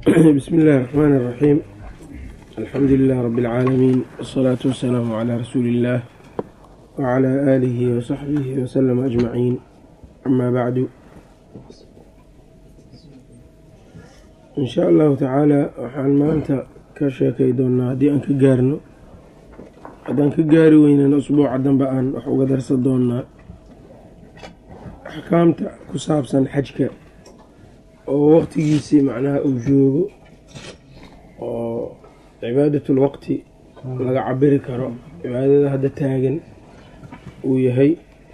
bismi illaahi raxmaan iraxiim alxamdu lilah rabi اlcaalamiin wsalaatu wasalaamu calaa rasuuli illaah wacalaa aalihi wasaxbihi wasalama ajmaciin amaa bacdu in shaa allahu tacaala waxaan maanta ka sheekay doonnaa haddii aan ka gaarno haddaan ka gaari weynana usbuuca dambe aan wax uga darsan doonnaa axkaamta ku saabsan xajka oo waqtigiisii macnaha uu joogo oo cibaadatul waqti laga cabiri karo cibaadada hadda taagan uu yahay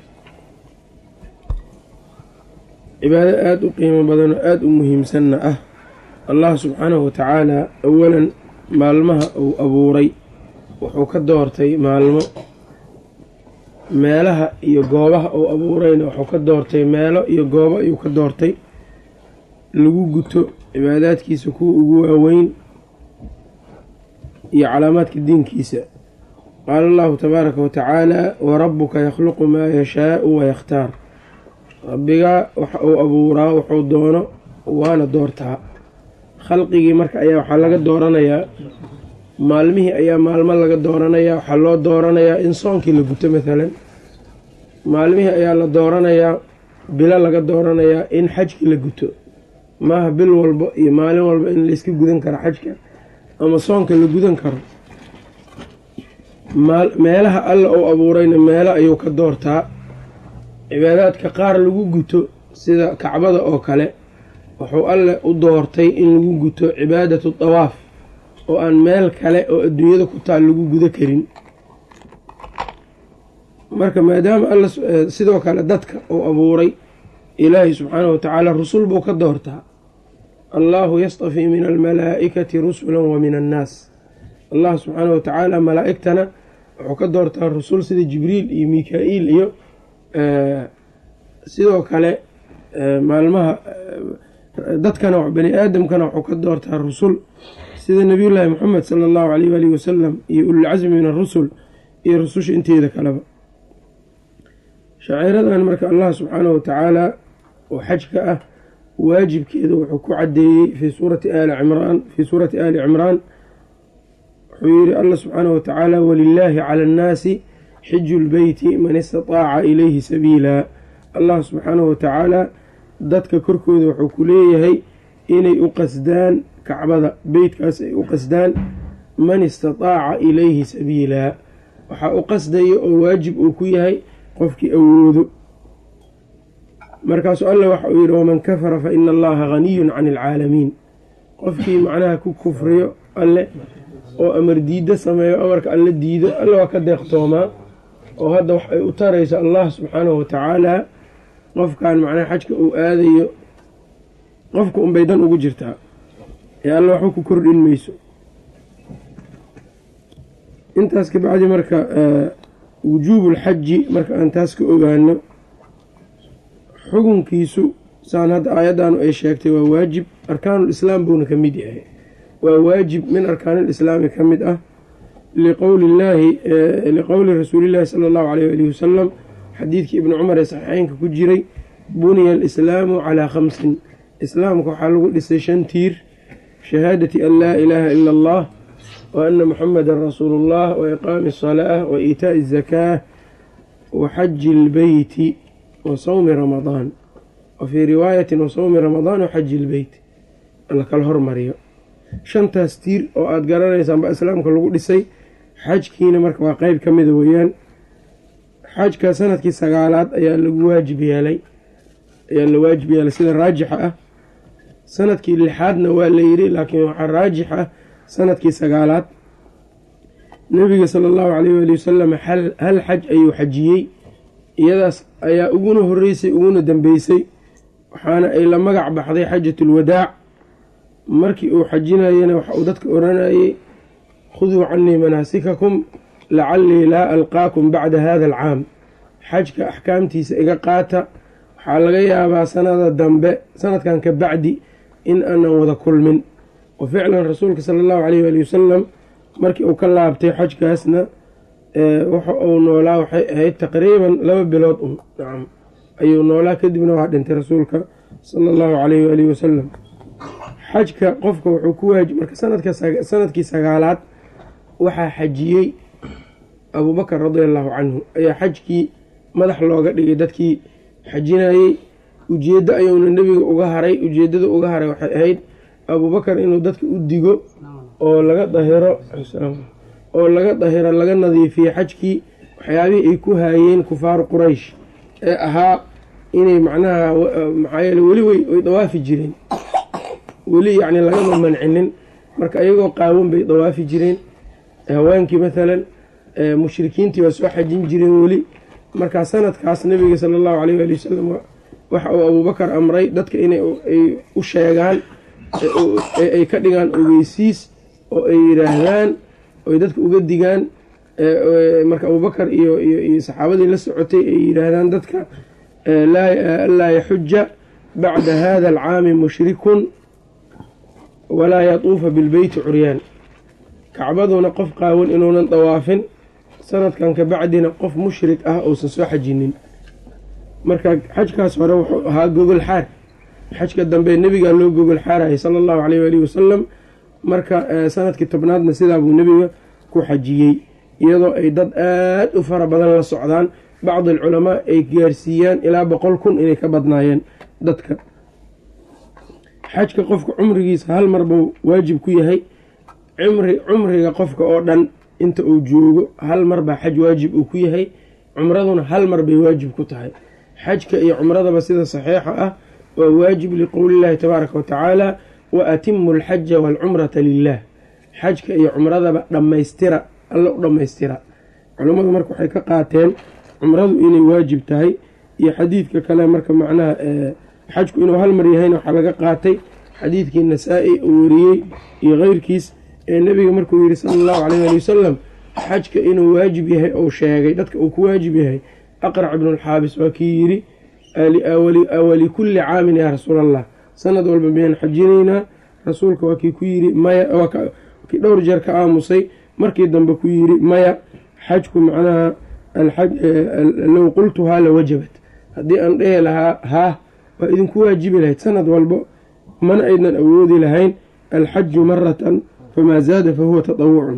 cibaado aada u qiimo badan oo aada u muhiimsanna ah allah subxaanahu watacaala awalan maalmaha uu abuuray wuxuu ka doortay maalmo meelaha iyo goobaha uu abuurayna wuxuu ka doortay meelo iyo goobo ayuu ka doortay lagu guto cibaadaadkiisa kuwa ugu waaweyn iyo calaamaadka diinkiisa qaala allahu tabaaraka wa tacaala warabuka yakhluqu maa yashaau wayakhtaar rabbigaa waxa uu abuuraa wuxuu doono waana doortaa khalqigii marka ayaa waxaa laga dooranayaa maalmihii ayaa maalmo laga dooranayaa waxaa loo dooranayaa in soonkii la guto maalan maalmihii ayaa la dooranayaa bilo laga dooranayaa in xajkii la guto maaha bil walba iyo maalin walba in layska gudan karo xajka ama soonka la gudan karo meelaha alla uu abuurayna meelo ayuu ka doortaa cibaadaadka qaar lagu guto sida kacbada oo kale wuxuu alle u doortay in lagu guto cibaadatu dawaaf oo aan meel kale oo adduunyada ku taal lagu gudo karin marka maadaama alla sidoo kale dadka uu abuuray ilaahay subxaanahu watacaala rusul buu ka doortaa allahu yastafii min almalaa'ikati rusula wa min annaas allah subxaanahu watacaala malaa'igtana wuxuu ka doortaa rusul sida jibriil iyo mika-iil iyo sidoo kale maalmaha dadkana bani aadamkana wuxuu ka doortaa rusul sida nabiyullaahi moxamed sala allahu caleyh waalihi wasalam iyo ulilcasmi min arusul iyo rususha inteeda kaleba shaciiradan marka allah subxaanahu watacaala oo xajka ah waajibkeeda wuxuu ku cadeeyey fii suurati ali cimraan fii suurati aali cimraan wuxuu yihi allah subxaanahu watacaala walilaahi cala annaasi xiju lbeyti man istataaca ilayhi sabiila allah subxaanahu watacaala dadka korkooda wuxuu ku leeyahay inay u qasdaan kacbada beytkaas ay u qasdaan man istataaca ilayhi sabiila waxaa u qasdaya oo waajib uu ku yahay qofkii awoodo markaasuu alla waxa uu yidhi waman kafara fa ina allaha haniyun cani alcaalamiin qofkii macnaha ku kufriyo alle oo amar diiddo sameeyo amarka alle diido alle waa ka deeqtoomaa oo hadda wax ay u tarayso allah subxaanahu watacaala qofkan macnaha xajka uu aadayo qofka unbay dan ugu jirtaa ee alle waxba ku kordhin mayso intaas kabacdi marka wujuubulxaji marka aan taas ka ogaano xukunkiisu saan hadda aayaddaanu ay sheegtay waa waajib arkaanulislaam buuna ka mid yahay waa waajib min arkaanilislaami ka mid ah liqowlillaahi liqowli rasuulillaahi sala allahu caleyh waalihi wasalam xadiidkii ibni cumar ee saxiixeynka ku jiray buniya alislaamu calaa khamsin islaamka waxaa lagu dhisay shan tiir shahaadati an laa ilaaha ila allah wa ana muxamedan rasuulu ullah wa iqaami asalaah wa iitaa'i azakaa wa xaji ilbeyti wa sawmi ramadaan wa fii riwaayatin wa sawmi ramadaan wa xaji ilbeyt la kala hormariyo shantaas tiir oo aada garanaysaan baa islaamka lagu dhisay xajkiina marka waa qeyb ka mida weeyaan xajka sanadkii sagaalaad ayaa lagu waajib yeelay ayaa la waajib yeelay sida raajixa ah sanadkii lixaadna waa la yidhi laakiin waxaa raajix ah sanadkii sagaalaad nebiga sala allahu caleyh waali wasalam hal xaj ayuu xajiyey iyadaas ayaa uguna horeysay uguna dambeysay waxaana ay la magac baxday xajatulwadaac markii uu xajinayana waxa uu dadka oranayey khuduu canii manaasikakum lacallii laa alqaakum bacda hada alcaam xajka axkaamtiisa iga qaata waxaa laga yaabaa sanada dambe sanadkan ka bacdi in aanan wada kulmin wa ficlan rasuulka sala allahu caleyh waali wasalam markii uu ka laabtay xajkaasna waxa uu noolaa waxay ahayd taqriiban laba bilood un nacam ayuu noolaa kadibna waa dhintay rasuulka sala allahu caleyh waalihi wasalam xajka qofka wuxuu ku waajib marka sanadka sanadkii sagaalaad waxaa xajiyey abuubakar radia allahu canhu ayaa xajkii madax looga dhigay dadkii xajinayey ujeeddo ayuuna nebiga uga haray ujeeddada uga haray waxay ahayd abuubakar inuu dadka u digo oo laga dahiro oo laga dahiro laga nadiifiyo xajkii waxyaabihii ay ku haayeen kufaaru quraysh ee ahaa inay macnaha maxaa yeele weli way dawaafi jireen weli yacni lagama mancinin marka ayagoo qaawan bay dawaafi jireen haweenkii mathalan mushrikiintii waa soo xajin jireen weli markaa sanadkaas nabiga sala allahu caleyh waali wasalam waxa uu abuubakar amray dadka inay u sheegaan ay ka dhigaan ogeysiis oo ay yidhaahdaan oy dadka uga digaan marka abuubakar iyo iyo saxaabadii la socotay ay yidhaahdaan dadka laa yaxuja bacda hada alcaami mushrikun walaa yatuufa bilbeyti curyaan kacbaduna qof qaawan inuunan dawaafin sanadkan ka bacdina qof mushrik ah uusan soo xajinin marka xajkaas hore wuxuu ahaa gogol xaar xajka dambe nebigaa loo gogol xaarayay sala allahu caleyh waalihi wasalam marka sanadkii tobnaadna sidaa buu nebiga ku xajiyey iyadoo ay dad aada u fara badan la socdaan bacdi alculamaa ay gaarsiiyaan ilaa boqol kun inay ka badnaayeen dadka xajka qofka cumrigiisa hal mar buu waajib ku yahay cumri cumriga qofka oo dhan inta uu joogo hal mar baa xaj waajib uu ku yahay cumraduna hal mar bay waajib ku tahay xajka iyo cumradaba sida saxiixa ah waa waajib liqowlillahi tabaaraka wa tacaala wa atimu alxaja waalcumrata lilah xajka iyo cumradaba dhammaystira alla u dhammaystira culammadu marka waxay ka qaateen cumradu inay waajib tahay iyo xadiidka kale marka macnaha xajku inuu hal mar yahayna waxaa laga qaatay xadiidkii nasaa-i uu wariyey iyo keyrkiis ee nebiga markuu yihi sala allahu caleyh ali wasalam xajka inuu waajib yahay ou sheegay dadka uu ku waajib yahay aqrac ibnulxaabis waa kii yidhi awalikulli caamin yaa rasuul allah sanad walba miyaan xajinaynaa rasuulka waa kii ku yidhi maya kii dhowr jeer ka aamusay markii dambe ku yidhi maya xajku macnaha low qultuhaa la wajabat haddii aan dhehi lahaa haah waa idinku waajibi lahayd sanad walbo mana aynan awoodi lahayn alxaju maratan famaa zaada fahuwa taطawucun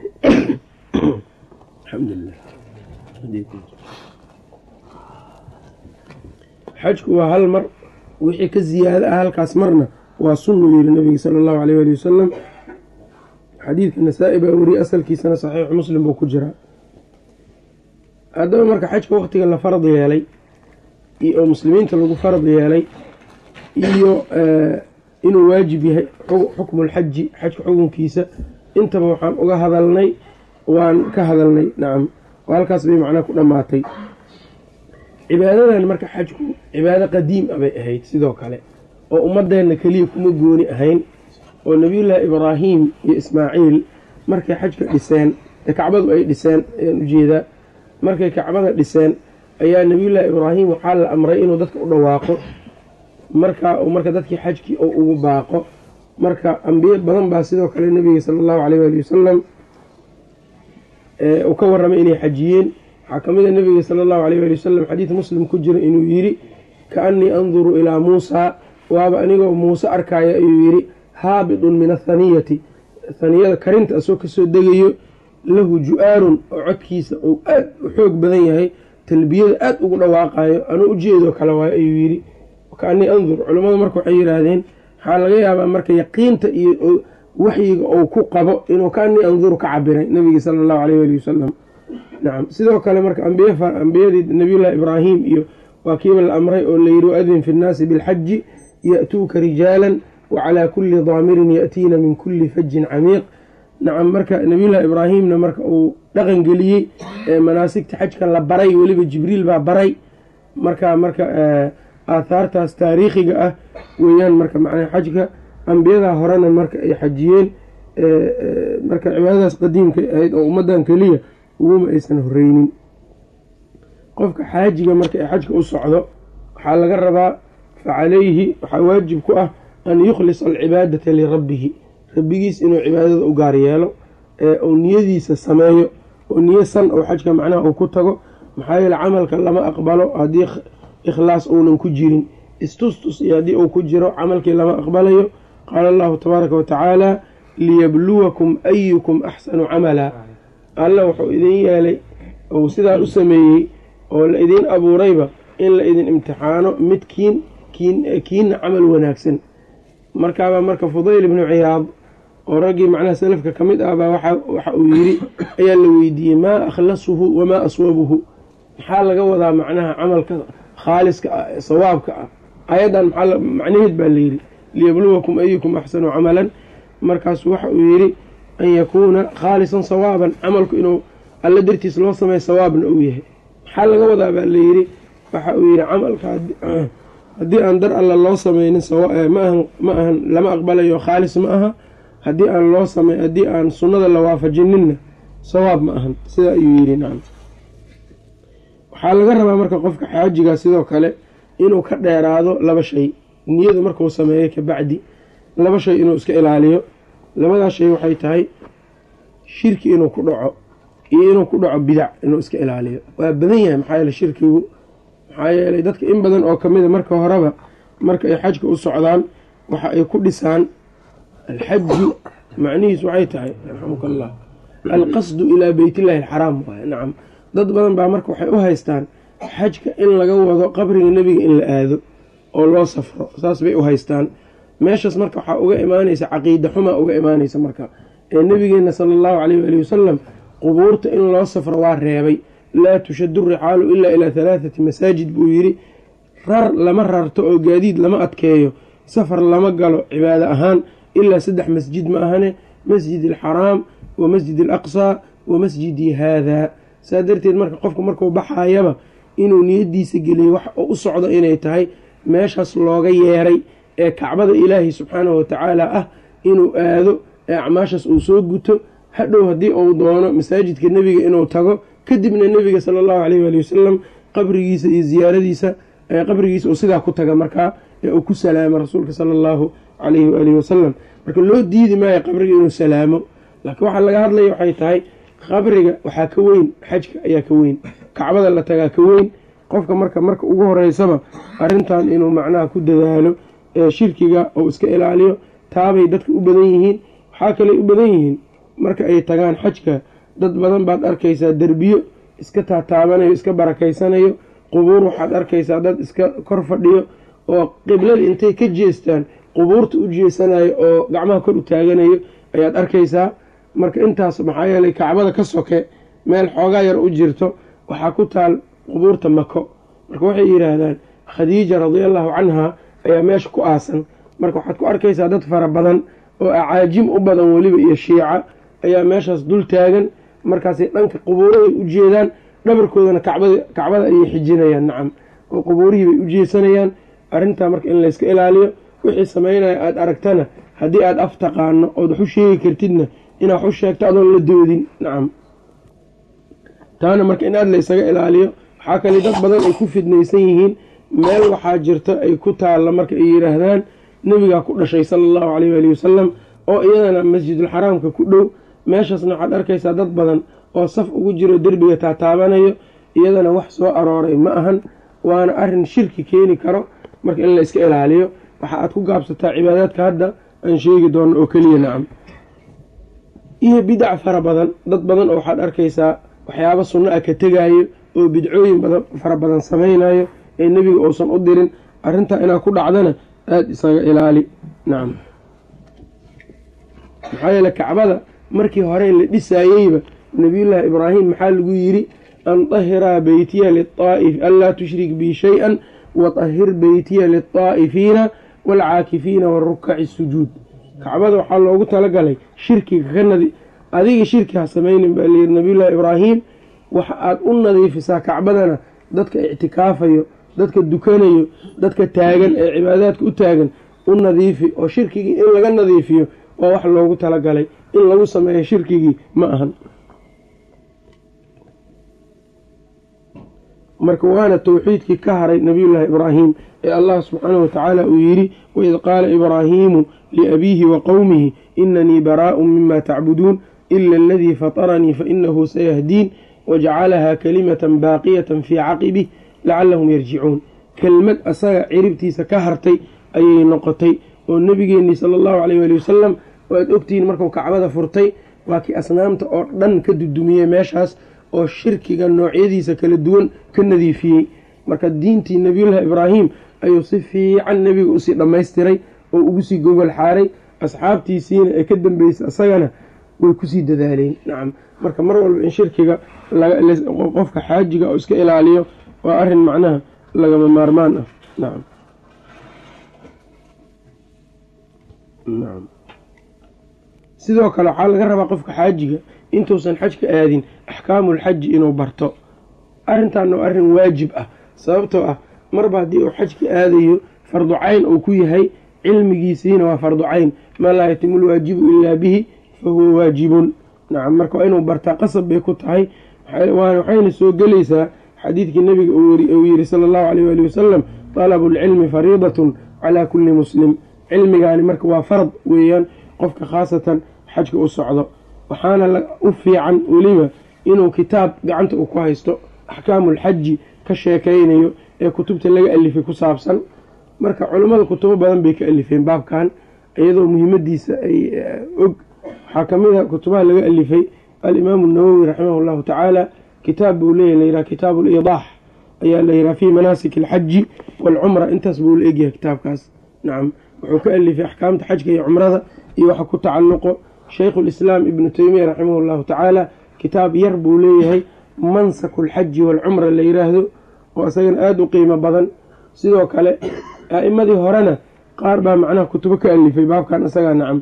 xajku waa hal mar wixii ka ziyaado ah halkaas marna waa sunnu yiri nabiga sala allahu aleyh ali wasalam xadiidka nasaa-i baa wariyey asalkiisana saxiixu muslim buu ku jiraa haddaba marka xajka waqtiga la farad yeelay oo muslimiinta lagu farad yeelay iyo inuu waajib yahay xukmu lxaji xajka xukunkiisa intaba waxaan uga hadalnay waan ka hadalnay nacam oo halkaas bay macnaa ku dhammaatay cibaadadan marka xajku cibaado qadiim a bay ahayd sidoo kale oo ummadeenna keliya kuma gooni ahayn oo nebiyullaahi ibraahim iyo ismaaciil markay xajka dhiseen ee kacbadu ay dhiseen ayaan ujeedaa markay kacbada dhiseen ayaa nebiyullaahi ibraahim waxaa la amray inuu dadka u dhawaaqo marka marka dadkii xajkii oo ugu baaqo marka ambiye badan baa sidoo kale nebiga sala allahu caleyh waali wasalam uu ka warramay inay xajiyeen waxaa ka mid a nebiga sala allahu aleyh waali wasalam xadiid muslim ku jira inuu yidhi kaannii anduru ilaa muusaa waaba anigoo muuse arkaya ayuu yidhi haabidun min athaniyati haniyada karinta asoo kasoo degayo lahu ju-aarun oo codkiisa uu aad u xoog badan yahay talbiyada aad ugu dhawaaqayo anuu ujeedoo kale waayo ayuu yidhi kaanii andur culammadu marka waxay yidhaahdeen waxaa laga yaabaa marka yaqiinta iyo waxyiga uu ku qabo inuu kaanii anduru ka cabiray nabiga sala allahu aleyh waali wasalam nacam sidoo kale marka ambiyadii nabiyullahi ibraahim iyo waa kiiba la amray oo layidhi waadin fi nnaasi bilxaji ya'tuuka rijaalan wacalaa kulli daamirin ya'tiina min kulli fajin camiiq nacam marka nabiyullahi ibraahimna marka uu dhaqan geliyey manaasigta xajka la baray weliba jibriil baa baray marka marka aathaartaas taariikhiga ah weeyaan marka macnaa xajka ambiyadaa horena marka ay xajiyeen marka cibaadadaas qadiimkay ahayd oo ummaddan keliya uguma aysan horeynin qofka xaajiga marka ay xajka u socdo waxaa laga rabaa fa calayhi waxaa waajib ku ah an yukhlisa alcibaadata lirabbihi rabbigiis inuu cibaadada u gaar yeelo ee uu niyadiisa sameeyo oo niyo san oo xajka macnaha uu ku tago maxaa yeele camalka lama aqbalo haddii ikhlaas uunan ku jirin istustus iyo haddii uu ku jiro camalkii lama aqbalayo qaala allahu tabaaraka wa tacaala liyabluwakum ayukum axsanu camala alla wuxuu idin yeelay uu sidaa u sameeyey oo la idiin abuurayba in la idin imtixaano midkiin kiinna camal wanaagsan markaabaa marka fudayl ibnu ciyaad oo raggii macnaha salafka ka mid ah baa waxa uu yidhi ayaa la weydiiyey maa akhlasuhu wamaa aswabuhu maxaa laga wadaa macnaha camalka khaaliska ah ee sawaabka ah ayaddan maxaa macnaheed baa layidhi liyabluwakum ayukum axsanu camalan markaasu waxa uu yidhi an yakuuna khaalisan sawaaban camalku inuu alla dartiis loo sameeyo sawaabna uu yahay maxaa laga wadaa baa layidhi waxa uu yidhi camalka haddii aan dar alla loo sameynin maahan ma ahan lama aqbalayo khaalis ma aha haddii aan loo samey haddii aan sunnada la waafajininna sawaab ma ahan sidaa ayuu yidhi nacam waxaa laga rabaa marka qofka xaajiga sidoo kale inuu ka dheeraado laba shay niyadu markuu sameeyo kabacdi laba shay inuu iska ilaaliyo labadaa shay waxay tahay shirki inuu ku dhaco iyo inuu ku dhaco bidac inuu iska ilaaliyo waa badan yahay maxaa yeele shirkigu maxaa yeelay dadka in badan oo kamida marka horeba marka ay xajka u socdaan waxa ay ku dhisaan alxaju macnihiis waxay tahay raxamuka allah alqasdu ilaa beytillahi alxaraam waay nacam dad badan baa marka waxay u haystaan xajka in laga wado qabriga nebiga in la aado oo loo safro saas bay u haystaan meeshaas marka waxaa uga imaanaysa caqiida xumaa uga imaanaysa marka ee nebigeena sala allahu caleyh waali wasalam qubuurta in loo safro waa reebay laa tushadu rixaalu ilaa ilaa halaathati masaajid buu yidhi rar lama rarto oo gaadiid lama adkeeyo safar lama galo cibaado ahaan ilaa saddex masjid ma ahane masjid alxaraam wa masjid alaqsaa wa masjidii haadaa saa darteed marka qofku markuu baxayaba inuu niyadiisa geliyo wax oo u socdo inay tahay meeshaas looga yeeray ee kacbada ilaahay subxaanahu watacaala ah inuu aado ee acmaashaas uu soo guto hadhow haddii uu doono masaajidka nebiga inuu tago kadibna nebiga sala allahu caleyh waali wasalam qabrigiisa iyo ziyaaradiisa qabrigiisa uu sidaa ku taga markaa ee uu ku salaamo rasuulka sala allahu calayhi waalihi wasalam marka loo diidi maayo qabriga inuu salaamo laakiin waxaa laga hadlaya waxay tahay qabriga waxaa ka weyn xajka ayaa ka weyn kacbada la tagaa ka weyn qofka marka marka ugu horeysaba arrintan inuu macnaha ku dadaalo ee shirkiga uu iska ilaaliyo taabay dadka u badan yihiin waxaa kaley u badan yihiin marka ay tagaan xajka dad badan baad arkaysaa derbiyo iska taataabanayo iska barakaysanayo qubuur waxaad arkaysaa dad iska kor fadhiyo oo qiblada intay ka jeestaan qubuurta u jeesanayo oo gacmaha kor u taaganayo ayaad arkaysaa marka intaas maxaa yeelay kacbada ka soke meel xoogaa yar u jirto waxaa ku taal qubuurta mako marka waxay yidhaahdaan khadiija radiallahu canha ayaa meesha ku aasan marka waxaad ku arkaysaa dad fara badan oo acaajim u badan weliba iyo shiica ayaa meeshaas dul taagan markaasay dhanka qubuuraday u jeedaan dhabarkoodana kacbada ayay xijinayaan nacam oo qubuurihii bay u jeesanayaan arrintaa marka in layska ilaaliyo wixii samaynaya aada aragtana haddii aada af taqaano ood wax u sheegi kartidna inaad wax u sheegto adoon la doodin nacam taana marka in aada la ysaga ilaaliyo waxaa kale dad badan ay ku fidnaysan yihiin meel waxaa jirta ay ku taalla marka ay yidhaahdaan nebigaa ku dhashay sala allahu caleyh waali wasalam oo iyadana masjidulxaraamka ku dhow meeshaasna waxaad arkaysaa dad badan oo saf ugu jiro derbiga taataabanayo iyadana wax soo arooray ma ahan waana arrin shirki keeni karo marka in la iska ilaaliyo waxa aad ku gaabsataa cibaadaadka hadda aan sheegi doono oo keliya nacam iyo bidac fara badan dad badan oo waxaad arkaysaa waxyaabo sunno ah ka tegaayo oo bidcooyin badan fara badan samaynayo ee nebiga uusan u dirin arrintaa inaad ku dhacdana aada isaga ilaali nacam maxaa yeele kacbada markii hore la dhisaayeyba nabiyullaahi ibraahim maxaa lagu yidhi an dahiraa beytiya liaa'if anlaa tushrik bi shay-an watahir beytiya lilطaa'ifiina waalcaakifiina warukaci sujuud kacbada waxaa loogu talagalay shirkiga ka nadi adiga shirki ha samaynin baa layidhi nabiyullaahi ibraahim waxa aad u nadiifisaa kacbadana dadka ictikaafayo dadka dukanayo dadka taagan ee cibaadaadka u taagan u nadiifi oo shirkigii in laga nadiifiyo waa wax loogu talagalay in lagu sameeyo shirkigii ma ahan marka waana towxiidkii ka haray nabiyullaahi ibraahim ee allah subxaanahu watacaala uu yidhi waid qaala ibraahiimu liabiihi wa qowmihi inanii baraa'un mima tacbuduun ila aladii fataranii fainahu sayahdiin wajacalahaa kalimatan baaqiyatan fii caqibih lacalahum yarjicuun kelmad asaga ciribtiisa ka hartay ayay noqotay oo nebigeenii sala allahu caleyh waali wasalam oo aad ogtihiin markuu kacbada furtay waa kii asnaamta oo dhan ka dudumiyey meeshaas oo shirkiga noocyadiisa kala duwan ka nadiifiyey marka diintii nebiyullaahi ibraahim ayuu si fiican nebiga usii dhammaystiray oo ugu sii gogol xaaray asxaabtiisiina ee ka dambeysay isagana way kusii dadaaleen nacam marka mar walba in shirkiga qofka xaajiga oo iska ilaaliyo waa arrin macnaha lagama maarmaan ah nacam nacam sidoo kale waxaa laga rabaa qofka xaajiga intuusan xajka aadin axkaamulxaji inuu barto arrintan waa arrin waajib ah sababtoo ah marba haddii uu xajka aadayo fardu cayn uu ku yahay cilmigiisiina waa fardu cayn maa laa yatimu lwaajibu ilaa bihi fa huwa waajibun nacam marka waa inuu bartaa qasab bay ku tahay waxayna soo gelaysaa xadiidkii nebiga uu yidhi sala allahu aleyh waali wasalam talabu lcilmi fariidatun calaa kulli muslim cilmigaani marka waa farad weeyaan qofka khaasatan xajka u socdo waxaana u fiican weliba inuu kitaab gacanta uu ku haysto axkaamulxaji ka sheekaynayo ee kutubta laga alifay ku saabsan marka culummada kutubo badan bay ka alifeen baabkan iyadoo muhiimadiisa ay og waxaa ka mid a kutubaha laga alifay alimaamu nawowi raximah llahu tacaala kitaab buu leeyahy layihaha kitaabu liidaax ayaa layihaha fii manaasik alxaji waalcumra intaas buu la egyahay kitaabkaas nacam wuxuu ka alifay axkaamta xajka iyo cumrada iyo waxa ku tacalluqo shaykhu lislaam ibnu teymiya raximah llahu tacaala kitaab yar buu leeyahay mansaku alxaji waalcumra la yiraahdo oo isagana aada u qiimo badan sidoo kale a'imadii horena qaar baa macnaha kutubo ka alifay baabkan isagaa nacam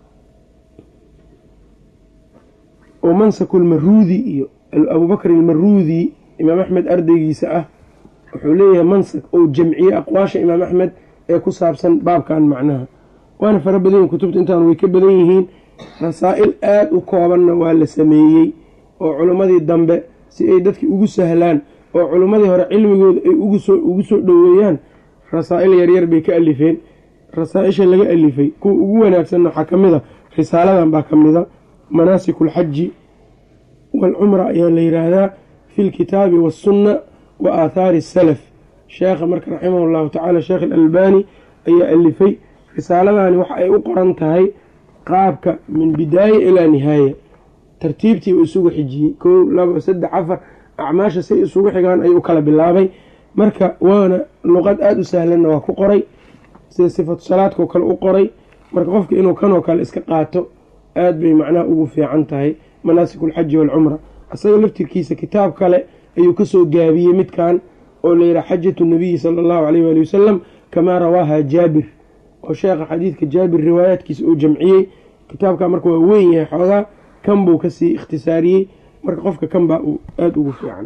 oo mansaku lmaruudi iyo abubakr almaruudi imaam axmed ardaygiisa ah wuxuu leeyahay mansak ou jamciye aqwaasha imaam axmed ee ku saabsan baabkan macnaha waana fara badan yihin kutubta intaan way ka badan yihiin rasaa'il aada u koobanna waa la sameeyey oo culimmadii dambe si ay dadki ugu sahlaan oo culimmadii hore cilmigooda ay ugu soo dhoweeyaan rasaa'il yaryar bay ka alifeen rasaa-isha laga alifay kuwa ugu wanaagsanna waxaa ka mid a risaaladan baa ka mida manaasiku alxaji waalcumra ayaa la yidhaahdaa fi lkitaabi waassunna wa aathaari asalaf sheekha marka raximah llahu tacaala sheekh alalbani ayaa alifay risaaladani waxa ay u qoran tahay qaabka min bidaaya ilaa nihaaya tartiibtii uu isugu xijiyey kow labo saddex afar acmaasha say isugu xigaan ayuu u kala bilaabay marka waana luqad aada u sahlanna waa ku qoray sida sifatu salaadkao kale u qoray marka qofka inuu kanoo kale iska qaato aada bay macnaha ugu fiican tahay manaasik alxaji waalcumra isaga laftirkiisa kitaab kale ayuu kasoo gaabiyey midkan oo layidhaha xajatu nabiyi sala allahu caleyh waali wasalam kamaa rawaaha jaabir oo sheekha xadiidka jaabir riwaayaadkiisa uu jamciyey kitaabka marka waa weyn yahay xoogaa kan buu kasii ikhtisaariyey marka qofka kan baa uu aada ugu fiican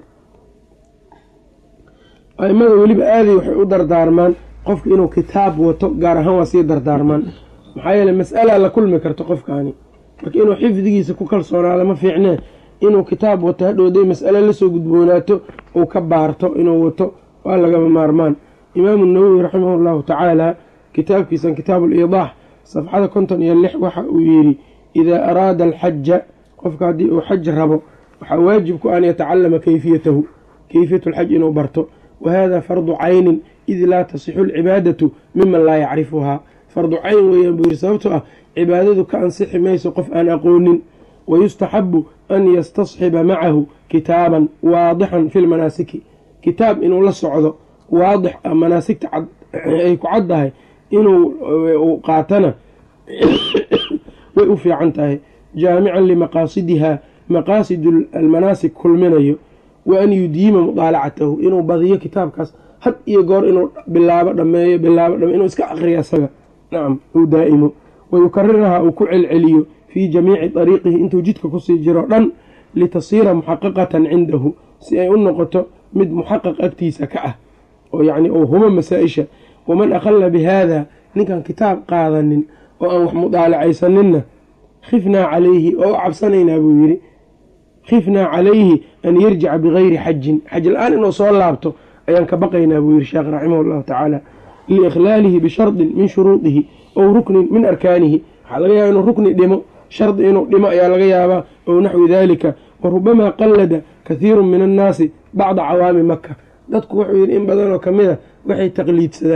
aimada weliba aaday waxay u dardaarmaan qofka inuu kitaab wato gaar ahaan waa sii dardaarmaan maxaa yeele mas'alaa la kulmi karto qofkaani marka inuu xifdigiisa ku kalsoonaado ma fiicnee inuu kitaab wato hadhowday mas'ale lasoo gudboonaato uu ka baarto inuu wato waa lagama maarmaan imaamu nawowi raximah llahu tacaala kitaabkiisan kitaabu liidaax safxada konton iyo lix waxa uu yidhi idaa araada alxaja qofka haddii uu xaj rabo waxaa waajib ku an yatacalama kayfiyatahu kayfiyatu lxaj inuu barto wa hada fardu caynin id laa tasixu alcibaadatu miman laa yacrifuhaa fardu cayn weeyaan buu yidhi sababtoo ah cibaadadu ka ansixi mayso qof aan aqoonin wayustaxabu an yastasxiba macahu kitaaban waadixan fi lmanaasiki kitaab inuu la socdo waadix ah manaasigta ay ku caddahay inuu qaatana way u fiican tahay jaamican limaqaasidiha maqaasid almanaasik kulminayo wa an yudiima mudaalacatahu inuu badiyo kitaabkaas had iyo goor inuu bilaabo dhameeyo bilaabo dhame inuu iska aqriyo asaga nacam uu daa'imo wayukariraha uu ku celceliyo fii jamiici dariiqihi intuu jidka kusii jiro dhan litasiira muxaqaqatan cindahu si ay u noqoto mid muxaqaq agtiisa ka ah oo yacni uu hubo masaa-isha waman aqala bi haada ninkaan kitaab qaadanin oo aan wax mudaalacaysaninna khifnaa calayhi oo u cabsanaynaa buu yidhi khifnaa calayhi an yarjica bigayri xajin xaj la-aan inuu soo laabto ayaan ka baqaynaa buu yidhi sheekh raximah llahu tacaala liikhlaalihi bishardin min shuruudihi ow ruknin min arkaanihi waxaa laga yaaba inuu rukni dhimo shardi inuu dhimo ayaa laga yaabaa ow naxwi daalika wa rubamaa qallada kathiiru min annaasi bacda cawaami maka dadku wuxuu yidhi in badanoo ka mid a waxay taqliidsadaan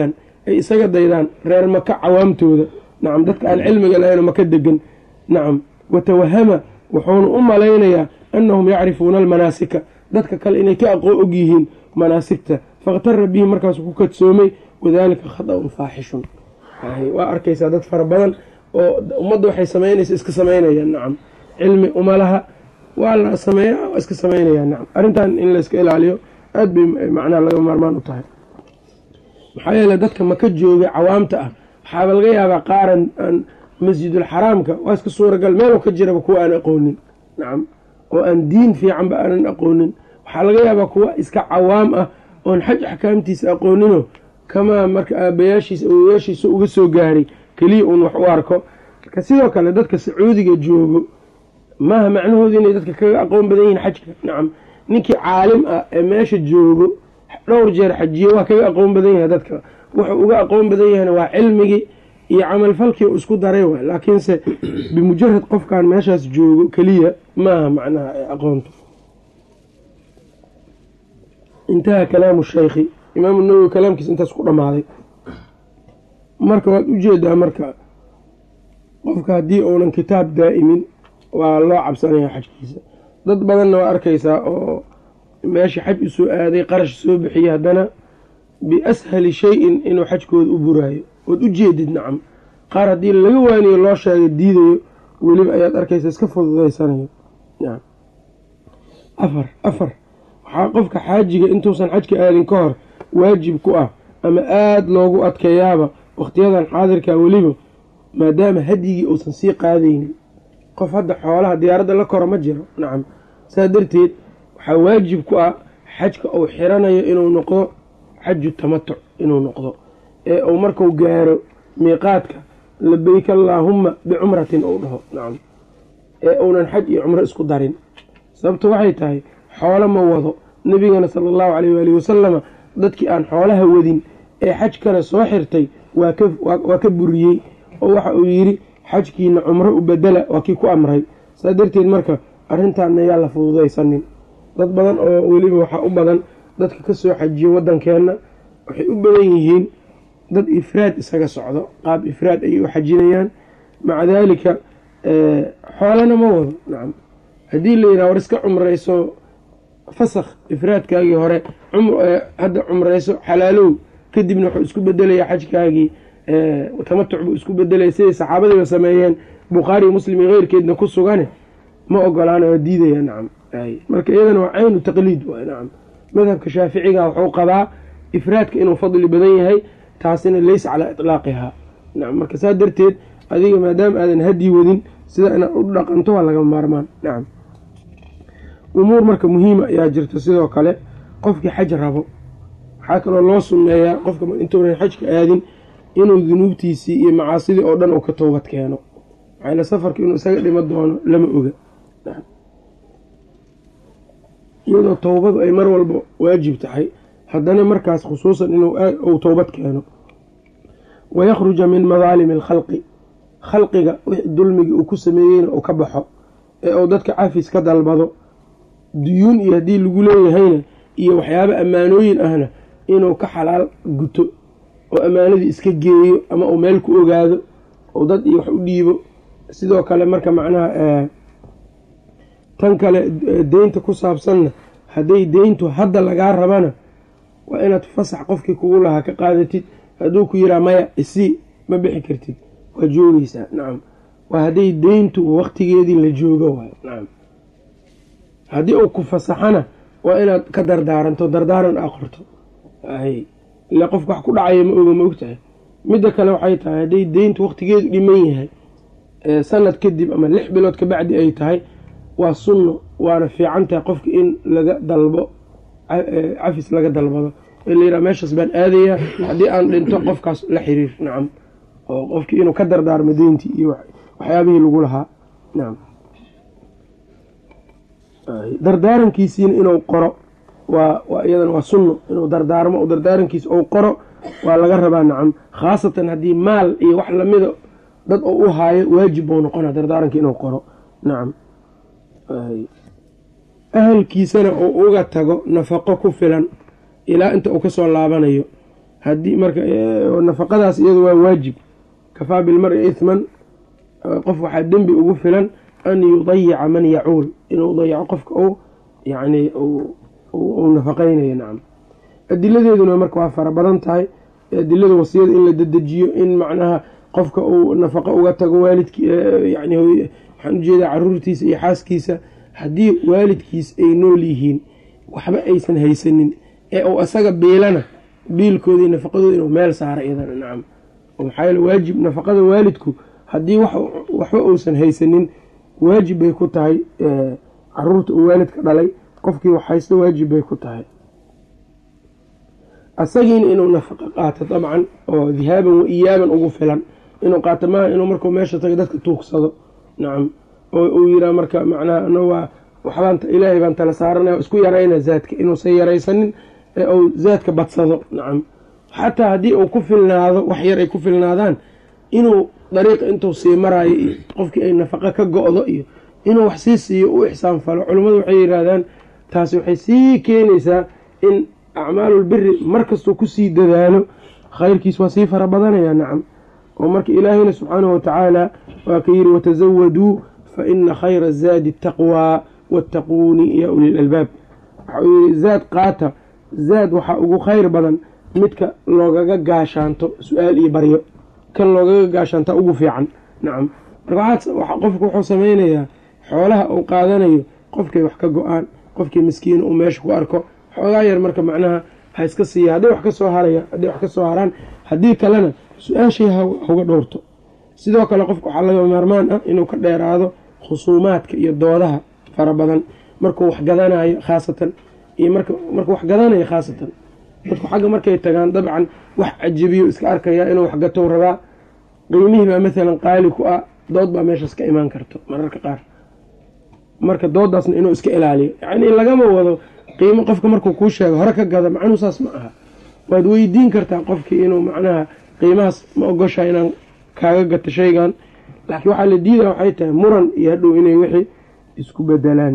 ay isaga daydaan reer maka cawaamtooda nacam dadka aan cilmiga lahayn maka degan nacam watawahama wuxuuna u malaynayaa annahum yacrifuuna almanaasika dadka kale inay ka aqoon og yihiin manaasigta fakhtara bihi markaasuu ku kadsoomay wadaalika khada-un faaxishun waa arkaysaa dad fara badan oo ummadda waxay samaynaysa iska samaynayaan nacam cilmi umalaha waa la sameeya waa iska samaynayaan nacam arrintan in layska ilaaliyo aad bay macnaha laga maarmaan u tahay maxaa yeele dadka maka jooga cawaamta ah waxaaba laga yaabaa qaaran aan masjidulxaraamka waa iska suuragal meeloo ka jiraba kuwa aan aqoonin nacam oo aan diin fiicanba aanan aqoonin waxaa laga yaabaa kuwa iska cawaam ah oon xaj axkaamtiisa aqoonino kamaa marka aabayaashiisa awoyaashiisa uga soo gaaray keliya uun wax u arko marka sidoo kale dadka sacuudiga joogo maaha macnahoodu inay dadka kaga aqoon badan yihiin xajka nacam ninkii caalim ah ee meesha joogo dhowr jeer xajiye waa kaga aqoon badan yahay dadka wuxuu uga aqoon badan yahayna waa cilmigii iyo camalfalkii u isku daray waay laakiinse bimujarad qofkan meeshaas joogo keliya maaha macnaha aqoontu intaha kalaamu shaykhi imaamu nawowi kalaamkiisa intaas ku dhammaaday marka waad ujeedaa marka qofka haddii uunan kitaab daa'imin waa loo cabsanaya xajkiisa dad badanna waa arkaysaa oo meesha xaj u soo aaday qarash soo bixiyay haddana biashali shay-in inuu xajkooda u buraayo ood u jeedid nacam qaar haddii laga waaniyo loo sheegay diidayo weliba ayaad arkaysa iska fududaysanayo nacam afar afar waxaa qofka xaajiga intuusan xajka aadin ka hor waajib ku ah ama aada loogu adkeeyaaba wakhtiyadan xaadirka weliba maadaama hadyigii uusan sii qaadaynin qof hadda xoolaha diyaaradda la koro ma jiro nacam saa darteed waxaa waajib ku ah xajka uu xiranayo inuu noqdo xaju tamatuc inuu noqdo ee uu marku gaaro miiqaadka labeyk allaahumma bicumratin uu dhaho nacam ee uunan xaj iyo cumro isku darin sababto waxay tahay xoolo ma wado nebigana sala allahu caleyh waalihi wasalama dadkii aan xoolaha wadin ee xaj kale soo xirtay waa ka buriyey oo waxa uu yidhi xajkiina cumro u bedela waa kii ku amray saa darteed marka arrintaana yaa la fududaysanin dad badan oo weliba waxaa u badan dadka ka soo xajiyo waddankeenna waxay u badan yihiin dad ifraad isaga socdo qaab ifraad ayay u xajinayaan maca daalika xoolana ma wado nacam haddii la yidhaha war iska cumrayso fasakh ifraadkaagii hore hadda cumrayso xalaalow kadibna wuxuu isku bedelayaa xajkaagii tamatuc buu isku bedelaya siday saxaabadiiba sameeyeen bukhaari muslim iyo keyrkeedna ku sugane ma ogolaana waa diidaya nacam marka iyadana waa caynu taqliid waay nacam madhabka shaaficiga wuxuu qabaa ifraadka inuu fadli badan yahay taasina leysa calaa itlaaqihaa nacam marka saa darteed adiga maadaama aadan hadyi wadin sida inaad u dhaqanto waa laga maarmaan nacam umuur marka muhiima ayaa jirta sidoo kale qofkii xaj rabo waxaa kaloo loo sunneeyaa qofka intuunan xajka aadin inuu dunuubtiisii iyo macaasidii oo dhan uu ka toobad keeno maxaayl safarka inuu isaga dhimo doono lama oga iyadoo towbadu ay mar walba waajib tahay haddana markaas khusuusan inuu towbad keeno wayakhruja min madaalimi alkhalqi khalqiga dulmigii uu ku sameeyeyna uu ka baxo ee uu dadka cafis ka dalbado duyuun iyo haddii lagu leeyahayna iyo waxyaabo ammaanooyin ahna inuu ka xalaal guto oo ammaanadii iska geeyo ama uu meel ku ogaado oo dad iyo wax u dhiibo sidoo kale marka macnaha tan kale deynta ku saabsanna hadday deyntu hadda lagaa rabana waa inaad fasax qofkii kugu lahaa ka qaadatid hadduu ku yiraa maya isii ma bixi kartid waa joogeysaa nacam waa hadday deyntu waqtigeedii la joogo waay nacam haddii uu ku fasaxana waa inaad ka dardaaranto dardaaran aa qorto ile qofka wax ku dhacaya ma oga ma ogtahay midda kale waxay tahay hadday deyntu waqtigeedu dhiman yahay sanad kadib ama lix bilood kabacdi ay tahay waa sunno waana fiican tahay qofka in laga dalbo cafis laga dalbado ee la yidhaha meeshaas baan aadayaa haddii aan dhinto qofkaas la xiriir nacam oo qofkii inuu ka dardaarmo deyntii iyo waxyaabihii lagu lahaa nacam dardaarankiisiina inuu qoro waa waa iyadana waa sunno inuu dardaarmo dardaarankiisa ou qoro waa laga rabaa nacam khaasatan haddii maal iyo wax lamida dad oo u haayo waajib buu noqona dardaaranka inuu qoro nacam ahalkiisana uu uga tago nafaqo ku filan ilaa inta uu kasoo laabanayo haddii marka nafaqadaas iyadu waa waajib kafaa bilmari ihman qof waxaa dembi ugu filan an yudayica man yacuul inuu dayaco qofka u yani uu nafaqeynayo nacam adiladeeduna marka waa fara badan tahay adilada wasiyada in la dedejiyo in macnaha qofka uu nafaqo uga tago waalidki yani waxaan ujeedaa caruurtiisa iyo xaaskiisa haddii waalidkiis ay nool yihiin waxba aysan haysanin ee uu asaga biilana biilkooda iyo nafaqadooda inuu meel saaro iyadana nacam maxaa yeele waajib nafaqada waalidku haddii waxba uusan haysanin waajib bay ku tahay caruurta uu waalidka dhalay qofkii wax haysta waajib bay ku tahay asagiina inuu nafaqo qaato dabcan oo dihaaban wa iyaaban ugu filan inuu qaato maaha inuu markuu meesha tago dadka tuugsado nacam oo uu yiraa marka macnaha ana waa waxbaan ilaahay baan tala saaranaya isku yarayna zaadka inuusan yaraysanin ee uu zaadka badsado nacam xataa haddii uu ku filnaado wax yar ay ku filnaadaan inuu dariiqa intuu sii maraayo iyo qofkii ay nafaqo ka go-do iyo inuu wax sii siiyo u ixsaan falo culummadu waxay yidhaahdaan taasi waxay sii keenaysaa in acmaalulbiri markastuu kusii dadaalo khayrkiis waa sii fara badanaya nacam oo marka ilaahayna subxaanahu watacaala waa ka yidhi watazawaduu fa ina khayra azaadi taqwaa wattaquuni ya uli lalbaab waxauu yihi zaad qaata zaad waxaa ugu khayr badan midka loogaga gaashaanto su-aal iyo baryo kan loogaga gaashaanta ugu fiican nacam marka qofku wuxuu sameynayaa xoolaha uu qaadanayo qofkay wax ka go-aan qofkii miskiina uu meesha ku arko xoogaa yar marka macnaha ha iska siiya hadday wax kasoo haraya hadday wax kasoo haraan haddii kalena su-aashay hauga dhowrto sidoo kale qofka waxaa laga maarmaan ah inuu ka dheeraado khusuumaadka iyo doodaha fara badan markuu wax gadanayo khaasatan iyo marka markuu wax gadanayo khaasatan dadku xagga markay tagaan dabcan wax cajabiyo iska arkaya inuu wax gatou rabaa qiimihii baa maalan qaali ku ah dood baa meeshaas ka imaan karto mararka qaar marka doodaasna inuu iska ilaaliyo yacnii lagama wado qiimo qofka markuu kuu sheego hore ka gada macnuu saas ma aha waad weydiin kartaa qofkii inuu macnaha qiimahaas ma ogoshaa inaan kaaga gato shaygan laakiin waxaa la diidaa waxay tahay muran iyo hadhow inay wixii isku bedelaan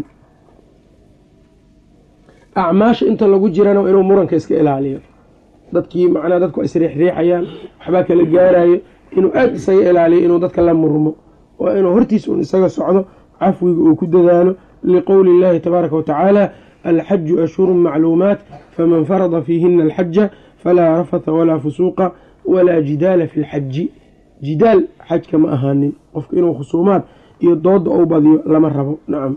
acmaasha inta lagu jirana inuu muranka iska ilaaliyo dadkii macnaha dadku ay isriixriixayaan waxbaa kala gaarayo inuu aada isaga ilaaliyo inuu dadka la murmo waa inuu hortiis un isaga socdo cafwiga uu ku dadaalo liqowli اllahi tabaaraka watacaala alxaju ashhuru macluumaat faman farada fiihina alxaja falaa rafatha walaa fusuuqa walaa jidaala fi lxaji jidaal xajka ma ahaanin qofka inuu khusuumaad iyo dooda ou badiyo lama rabo nacam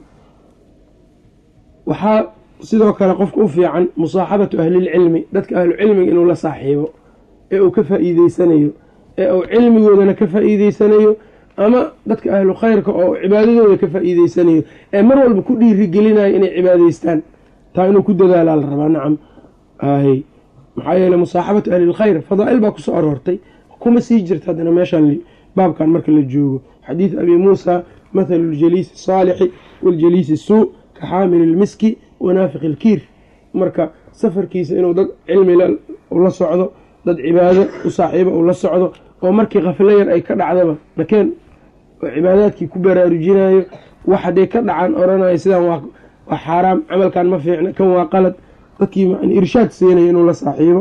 waxaa sidoo kale qofka u fiican musaaxabatu ahlilcilmi dadka ahlucilmiga inuu la saaxiibo ee uu ka faa'iideysanayo ee uu cilmigoodana ka faa'iideysanayo ama dadka ahlu khayrka oo cibaadadooda ka faa'iideysanayo ee mar walba ku dhiirigelinayo inay cibaadeystaan taa inuu ku dadaalaa la rabaa nacam hay maxaa yeele musaaxabatu ahlilkhayr fadaa'il baa kusoo aroortay kuma sii jirta haddana meeshaan baabkan marka la joogo xadiid abi muusa mathalu ljaliisi asaalixi waljaliisi suu ka xaamili ilmiski wanaafiq ilkiir marka safarkiisa inuu dad cilmi la socdo dad cibaado u saaxiiba uu la socdo oo markii khaflo yar ay ka dhacdaba nakeen oo cibaadaadkii ku baraarujinayo wax hadday ka dhacaan oranayo sidaan waa xaaraam camalkan ma fiicna kan waa qalad dadkii irshaad siinaya inuu la saaxiibo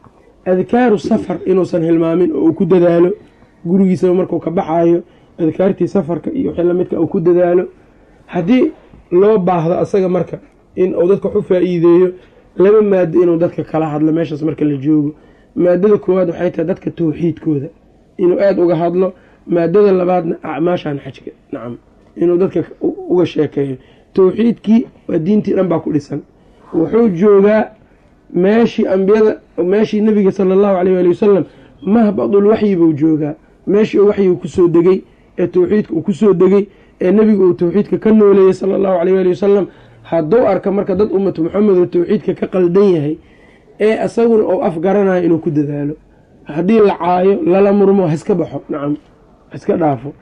adkaaru safar inuusan hilmaamin oo uu ku dadaalo gurigiisaba markuu ka baxayo adkaartii safarka iyo wixii lamidka uu ku dadaalo haddii loo baahdo asaga marka in uu dadka wax u faa-iideeyo laba maado inuu dadka kala hadlo meeshaas marka la joogo maadada koowaad waxay tahay dadka tawxiidkooda inuu aada uga hadlo maadada labaadna acmaashan xajka nacam inuu dadka uga sheekeeyo tawxiidkii waa diintii dhan baa ku dhisan wuxuu joogaa meeshii ambiyada meeshii nabiga sala allahu caleyh waali wasalam mahbadul waxyi buu joogaa meeshii uu waxyigu kusoo degay ee tawxiidka uu kusoo degay ee nebigu uu tawxiidka ka nooleeyey sala allahu caleyh waali wasalam hadduu arka marka dad ummatu maxamed oo tawxiidka ka qaldan yahay ee isaguna uu afgaranayo inuu ku dadaalo haddii la caayo lala murmo haiska baxo nacam haiska dhaafo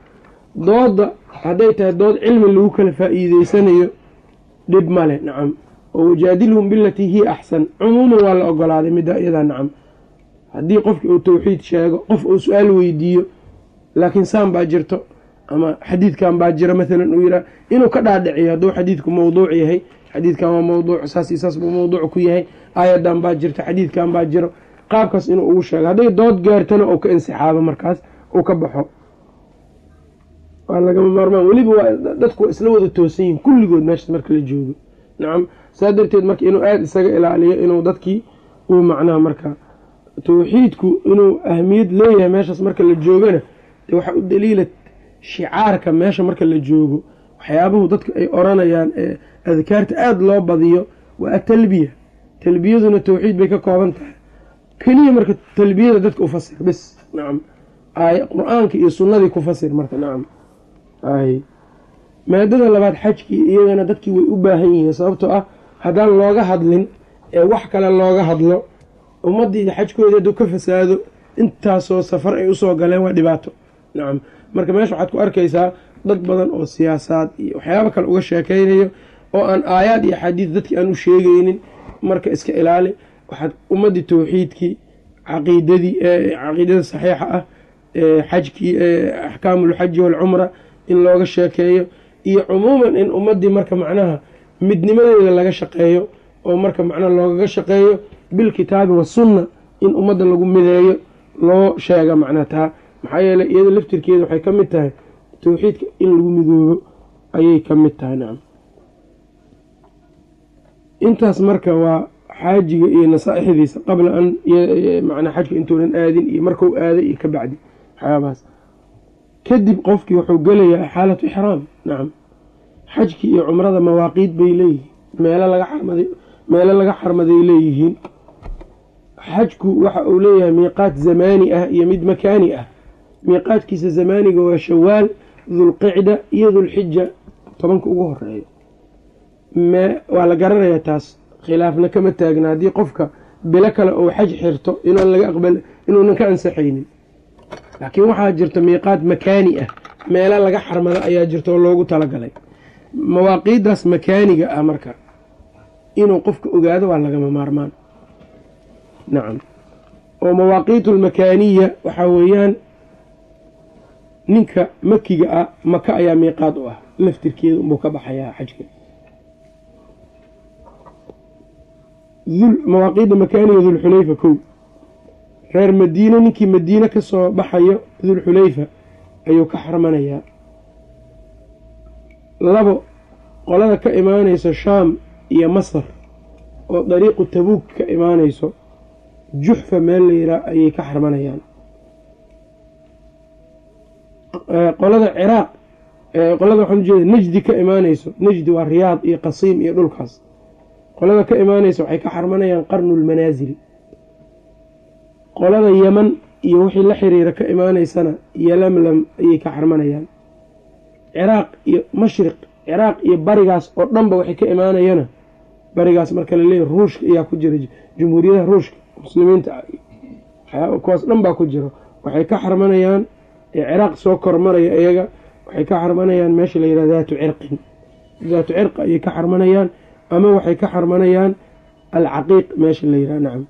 dooda hadday tahay dood cilmi lagu kala faa-iideysanayo dhib male nacam oo wajaadilhum bilatii hiya axsan cumuuman waa la ogolaaday midda iyadaa nacam haddii qofki uu tawxiid sheego qof uu su-aal weydiiyo laakiin saan baa jirto ama xadiidkan baa jira maalan uu yihaa inuu ka dhaadhiciyo hadduu xadiidku mawduuc yahay xadiidkan waa mawduuc saas iyo saas buu mawduuc ku yahay aayadan baa jirta xadiidkan baa jiro qaabkaas inuu ugu sheego hadday dood gaartana uu ka insixaabo markaas uu ka baxo waa lagama maarmaan weliba waa dadku waa isla wada toosan yihin kulligood meeshaas marka la joogo nacam saa darteed marka inuu aada isaga ilaaliyo inuu dadkii uu macnaha marka tawxiidku inuu ahmiyad leeyahay meeshaas marka la joogana dee waxaa u daliila shicaarka meesha marka la joogo waxyaabuhu dadka ay oranayaan ee adkaarta aada loo badiyo waa atalbiya talbiyaduna tawxiid bay ka kooban tahay keliya marka talbiyada dadka ufasir bis nacam ay qur-aanka iyo sunnadii ku fasir marka nacam ay maadada labaad xajkii iyagana dadkii way u baahan yihiin sababtoo ah haddaan looga hadlin ee wax kale looga hadlo ummaddii xajkooda hadduu ka fasaado intaasoo safar ay usoo galeen waa dhibaato nacam marka meesha waxaad ku arkaysaa dad badan oo siyaasaad iyo waxyaabo kale uga sheekeynayo oo aan aayaad iyo axaadiis dadkii aan u sheegeynin marka iska ilaali waxaad ummaddii tawxiidkii caqiidadii caqiidada saxiixa ah xajkii axkaamulxaji waalcumra in looga sheekeeyo iyo cumuuman in ummaddii marka macnaha midnimadeeda laga shaqeeyo oo marka macnaha loogaga shaqeeyo bilkitaabi wasunna in ummadda lagu mideeyo loo sheega macnaha taa maxaa yeeley iyada laftirkeeda waxay ka mid tahay tawxiidka in lagu midoobo ayay ka mid tahay nacam intaas marka waa xaajiga iyo nasaaixdiisa qabla an manaa xajka intuunan aadin iyo markuu aaday iyo ka bacdi waxyaabahaas kadib qofkii wuxuu gelayaa xaalatu ixraam nacam xajkii iyo cumrada mawaaqiid bay leeyihiin meelo laga xarmaday meelo laga xarmaday leeyihiin xajku waxa uu leeyahay miiqaat zamaani ah iyo mid makaani ah miiqaadkiisa zamaaniga waa shawaal dulqicda iyo dulxija tobanka ugu horeeya waa la garanayaa taas khilaafna kama taagna haddii qofka bilo kale ou xaj xirto inaan laga aqbal inuunan ka ansaxaynin laakiin waxaa jirta miiqaad makaani ah meelo laga xarmado ayaa jirta oo loogu talagalay mawaaqiiddaas makaaniga ah marka inuu qofka ogaado waa lagama maarmaan nacam oo mawaaqiitu lmakaaniya waxaa weeyaan ninka makiga ah maka ayaa miiqaad u ah laftirkeeda unbuu ka baxayaa xajka mawaaqiidda makaaniga dulxulayfa kow reer madiine ninkii madiine ka soo baxayo dulxulayfa ayuu ka xarmanayaa labo qolada ka imaanayso shaam iyo masar oo dariiqu tabuug ka imaanayso juxfa meel la yiraa ayay ka xarmanayaan qolada ciraaq qolada waxaan ujeeda najdi ka imaanayso najdi waa riyaad iyo qasiim iyo dhulkaas qolada ka imaanaysa waxay ka xarmanayaan qarnulmanaasil qolada yeman iyo wixii la xiriira ka imaaneysana yolamlam ayay ka xarmanayaan ciraaq iyo mashriq ciraaq iyo barigaas oo dhanba waxay ka imaanayana barigaas marka laleeyahy ruushka ayaa ku jira jumhuuriyadaha ruushka muslimiinta kuwaas dhan baa ku jiro waxay ka xarmanayaan ciraaq soo kormaraya iyaga waxay ka xarmanayaan meesha la yidhaha daatu cirqin daatu cirqa ayay ka xarmanayaan ama waxay ka xarmanayaan alcaqiiq meesha la yidhaha nacam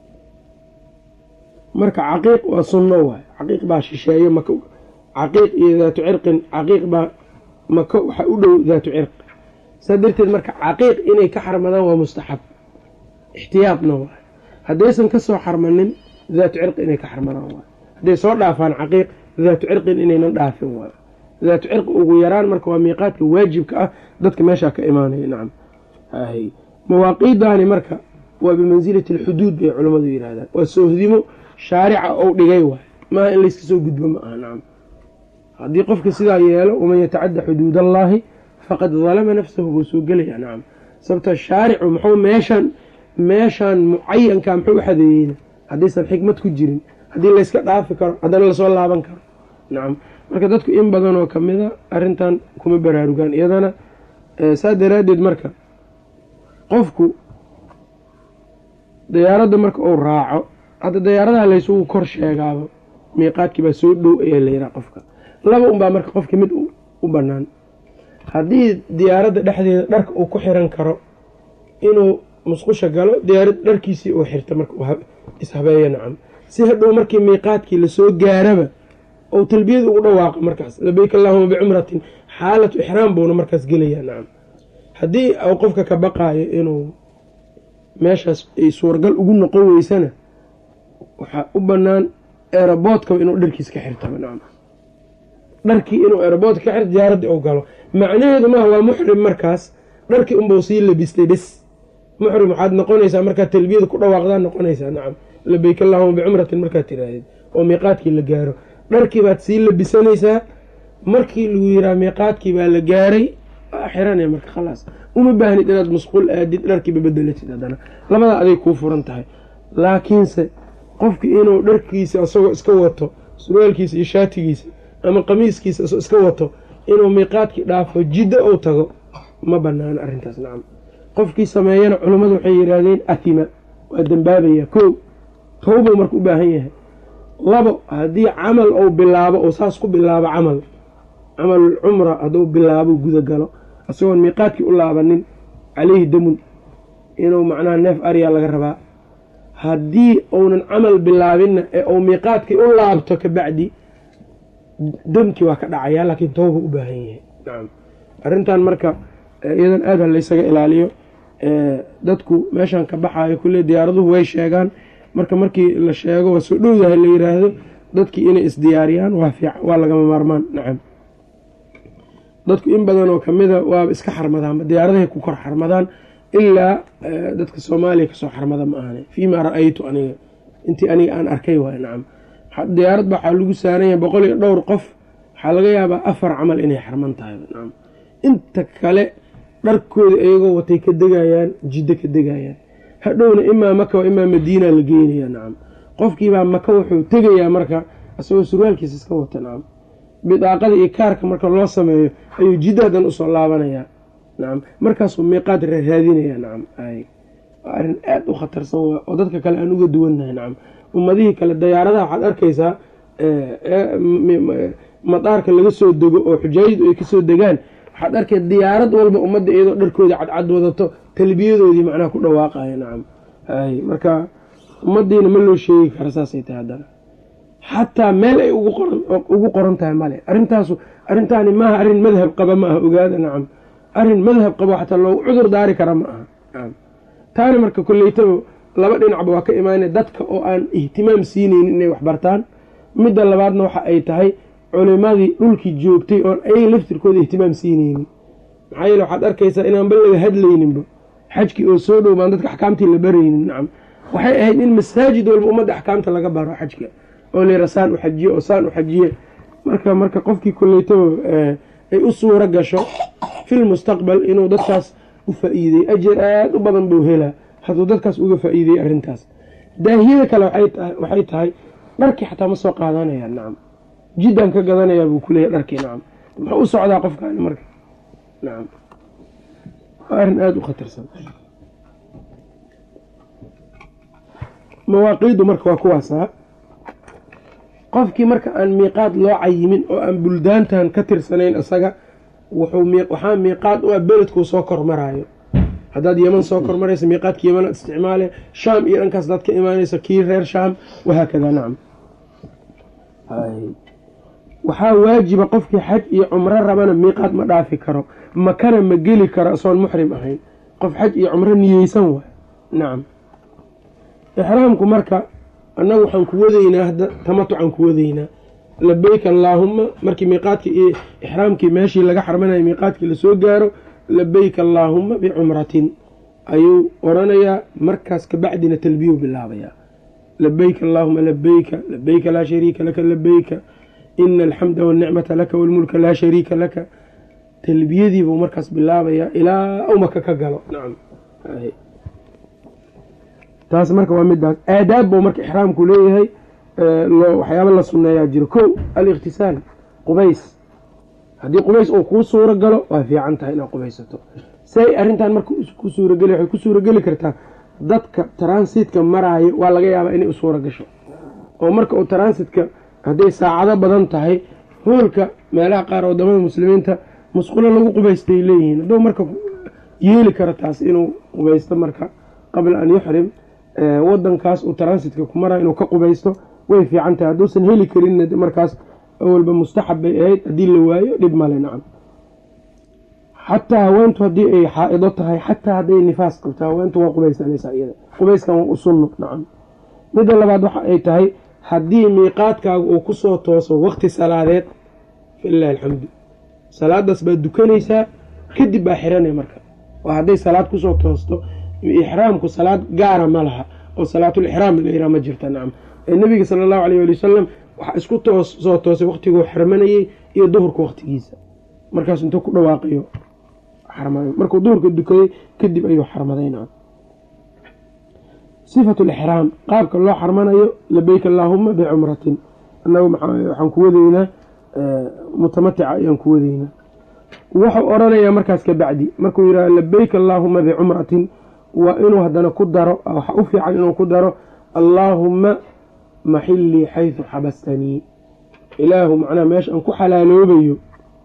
marka caqiiq waa sunno waay caqiiq baa shisheeyo maka caqiiq iyo daatu cirqin caqiiq baa maka waxaa u dhow daatu cirq saa darteed marka caqiiq inay ka xarmadaan waa mustaxab ixtiyaadna waay haddaysan ka soo xarmanin daatu cirqi inay ka xarmadaan waay hadday soo dhaafaan caqiiq daatu cirqin inaynan dhaafin waay daatu cirqi ugu yaraan marka waa miiqaadka waajibka ah dadka meeshaa ka imaanaya nacam mawaaqiidaani marka waa bimansilati alxuduud bay culammadu yidhahdaan waa soohdimo shaarica ou dhigay waay maaha in layska soo gudbo ma aha nacam haddii qofka sidaa yeelo waman yatacadda xuduud allaahi faqad dalama nafsahu buu soo gelaya nacam sababto shaaricu muxuu meeshaan meeshaan mucayanka muxuu u xadeeyeyna haddaysan xikmad ku jirin haddii layska dhaafi karo haddana lasoo laaban karo nacam marka dadku in badan oo kamida arrintan kuma baraarugaan iyadana saa daraaddeed marka qofku dayaaradda marka uu raaco hadda dayaaradaha laysugu kor sheegaaba miiqaadkii baa soo dhow ayaa layidhaha qofka laba unbaa marka qofka mid u bannaan haddii diyaaradda dhexdeeda dharka uu ku xiran karo inuu musqusha galo diyaarad dharkiisii uu xirta marka ishabeeyo nacam si hadhow markii miiqaadkii lasoo gaaraba ou talbiyada ugu dhawaaqa markaas labeyk allaahuma bicumratin xaalatu ixraam buuna markaas gelayaa nacam haddii uu qofka ka baqaayo inuu meeshaas ay suuragal ugu noqon weysana waxaa u banaan eeraboodkaba inuu dharkiis ka xirtaba nacam dharkii inuu eeraboodka ka xirto diyaaradda u galo macnaheedu maaha waa muxrim markaas dharkii unbau sii labistay bis muxrim waxaad noqonaysaa markaad talbiyada ku dhawaaqdaa noqonaysaa nacam labeyk allahuma bicumratin markaad tiraahdeed oo miiqaadkii la gaaro dharkii baad sii labisanaysaa markii lagu yiraa miiqaadkii baa la gaaray xiranaya marka khalaas uma baahnid inaad masquul aadid dharkiiba bedelatid haddana labadaa aday kuu furan tahay laakiinse qofki inuu dharkiisa isagoo iska wato surwaalkiisa iyo shaatigiisa ama qamiiskiisa isagoo iska wato inuu miiqaadkii dhaafo jiddo ou tago ma banaano arrintaas nacam qofkii sameeyana culummadu waxay yidhaahdeen athima waa dembaabaya kow towbou marka u baahan yahay labo haddii camal ou bilaabo oo saas ku bilaabo camal camalul cumra hadduu bilaabo guda galo isagoon miiqaadkii u laabanin caleyhi damun inuu macnaha neef aryaa laga rabaa haddii uunan camal bilaabinna ee uu miiqaadkii u laabto kabacdi damkii waa ka dhacayaa laakiin tooba u baahan yahay nacam arrintan marka iyadan aad ha laysaga ilaaliyo dadku meeshan ka baxaayo kulle diyaaraduhu way sheegaan marka markii la sheego waa soo dhowdahay la yiraahdo dadkii inay isdiyaariyaan waa fiican waa lagama maarmaan nacam dadku in badan oo kamida waaba iska xarmadaanba diyaaradahay ku kor xarmadaan ilaa dadka soomaaliya kasoo xarmada ma ahane fiimaa ra-aytu aniga intii aniga aan arkay waay nacam diyaarad ba waxaa lagu saaranya boqol iyo dhowr qof waxaa laga yaabaa afar camal inay xarman tahay nacam inta kale dharkooda iyagoo watay ka degayaan jiddo ka degayaan hadhowna imaa maka wa imaa madiina la geynaya nacam qofkiibaa maka wuxuu tegayaa marka isagoo surwaalkiisa iska wata nacam bidaaqada iyo kaarka marka loo sameeyo ayuu jiddadan usoo laabanayaa nacam markaasuu miiqaad raaraadinaya nacam waa arrin aada u khatarsan oo dadka kale aan uga duwannahay nacam ummadihii kale dayaaradaha waxaad arkaysaa madaarka laga soo dego oo xujaayadu ay kasoo degaan waxaad arkay diyaarad walba ummadda iyadoo dharkooda cadcad wadato talbiyadoodii macnaha ku dhawaaqaya nacam hay marka ummadiina ma loo sheegi kara saasay tahay haddana xataa meel ay ugu qoran tahay male arrintaasu arrintaani maaha arrin madhab qaba ma aha ogaada nacam arrin madhab qabo xataa loogu cudur daari kara ma aha nacam taana marka koleytaba laba dhinacba waa ka imaanay dadka oo aan ihtimaam siineynin inay waxbartaan midda labaadna waxa ay tahay culimadii dhulkii joogtay oon ayaga laftirkooda ihtimaam siineynin maxaa yeele waxaad arkaysaa inaanba laga hadlayninba xajkii oo soo dhow baan dadka axkaamtii la baraynin nacam waxay ahayd in masaajid walba ummadda axkaamta laga baro xajka oo lera saan u xajiye oo saan u xajiye marka marka qofkii koleytaba ay u suuro gasho fil mustaqbal inuu dadkaas u faa-iidey ajar aada u badan buu helaa hadduu dadkaas uga faa-iideyey arrintaas daahiyada kale waxay tahay dharkii xataa ma soo qaadanaya nacam jiddan ka gadanayaa buu kuleeyahy dharkii nacam muxuu u socdaa qofkaani marka nacam waa arrin aada u khatarsan mawaaqiidu marka waa kuwaasaa qofkii marka aan miiqaad loo cayimin oo aan buldaantan ka tirsanayn isaga waxaa miiqaad u ah beledkuu soo kormaraayo haddaad yeman soo kormaraysa miiqaadka yeman aad isticmaale shaam iyo dhankaas hadaad ka imaanaysa kii reer shaam wahaakada nacam waxaa waajiba qofkii xaj iyo cumro rabana miiqaad ma dhaafi karo makana ma geli karo isoon muxrim ahayn qof xaj iyo cumro niyeysan waay nacam ixraamku marka annagu waxaan ku wadaynaa hadda tamatucaan ku wadaynaa labeyk allaahuma markii miiqaadkii iyo ixraamkii meeshii laga xarmanayo miiqaadkii lasoo gaaro labeyk allaahuma bicumratin ayuu oranayaa markaas kabacdina talbiyuu bilaabayaa labeyk allaahuma labeyka labeyka laa shariika laka labeyka ina alxamda wanicmata laka walmulka laa shariika laka talbiyadiibuu markaas bilaabayaa ilaa u maka ka galo nacam taas marka waa midaas aadaab buu marka ixraamku leeyahay waxyaaba la sunneeyaa jiro ko alikhtisaal qubays haddii qubays uu kuu suuro galo waa fiican tahay inaad qubaysato say arrintan marka ku suurageli waxay ku suurageli kartaa dadka transitka maraayo waa laga yaabaa inay u suuro gasho oo marka uu transitka hadday saacado badan tahay hoolka meelaha qaar wadamada muslimiinta musqulo lagu qubaystay leeyihiin hadduu marka yeeli karo taas inuu qubaysto marka qabla an yuxrim wadankaas uu transitka ku marayo inuu ka qubaysto way fiican tahay hadduusan heli karinna markaas awalba mustaxab bay ahayd haddii la waayo dhib male nacam xataa haweentu haddii ay xaa-ido tahay xataa hadday nifaas qabto haweentu waa qubaysanaysaa iyada qubayskan waa u sunno nacam midda labaad waxa ay tahay haddii miiqaadkaaga uu kusoo tooso waqti salaadeed falilahi alxamdu salaadaas baad dukanaysaa kadib baa xiranaya marka waa hadday salaad kusoo toosto ixraamku salaad gaara ma laha oo salaatul ixraam la yiraha ma jirta nacam ee nebiga sala allahu alayh ali wasalam waxaa isku toos soo toosay waqtiguu xirmanayey iyo duhurka waqtigiisa markaas intuu ku dhawaaqayo xarmaday markuu duhurka dukaday kadib ayuu xarmaday nacam sifatu lixraam qaabka loo xarmanayo labeyk allaahuma bicumratin annagu waxaan ku wadaynaa mutamatica ayaan ku wadaynaa wuxuu odhanayaa markaas ka bacdi markuu yidhaha labeyk allaahuma bicumratin waa inuu haddana ku daro waxa u fiican inuu ku daro allaahuma maxilii xaysu xabastanii ilaahu macnaha meesha aan ku xalaaloobayo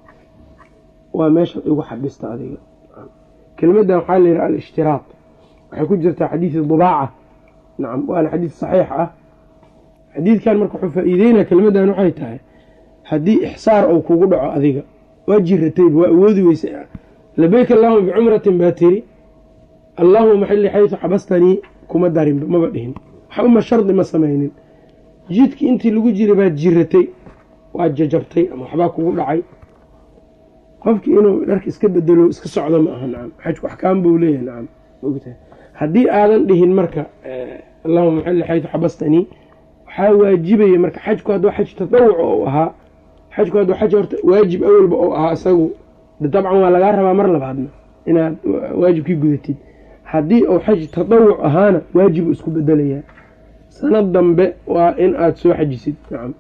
waa meesha igu xabista adiga kelimadan waxaa la yidhaha alishtiraaط waxay ku jirtaa xadiidi dubaaca nacam waana xadiid saxiix ah xadiidkan marka wuxuu faa-iideynaya kelimadan waxay tahay haddii ixsaar ou kugu dhaco adiga waa jiratayba waa awoodi weysa labeyk allahuma bicumratin baa tiri allaahuma maxili xaysu xabastanii kuma darinba maba dhihin waxuma shardi ma samaynin jidkii intii lagu jiray baad jiratay waad jajabtay ama waxbaa kugu dhacay qofkii inuu dharka iska bedelo iska socdo ma aha nacam xajku axkaam buu leeyahay nacam ogtahay haddii aadan dhihin marka allahuma maxili xaysu xabastanii waxaa waajibaya marka xajku hadduu xaj tatawuc ou ahaa xajku hadduu xaj horta waajib awalba ou ahaa isagu dabcan waa lagaa rabaa mar labaadna inaad waajibkii gudatid haddii uu xaj tatawuc ahaana waajibu isku bedelayaa sanad dambe waa in aada soo xajisid nacam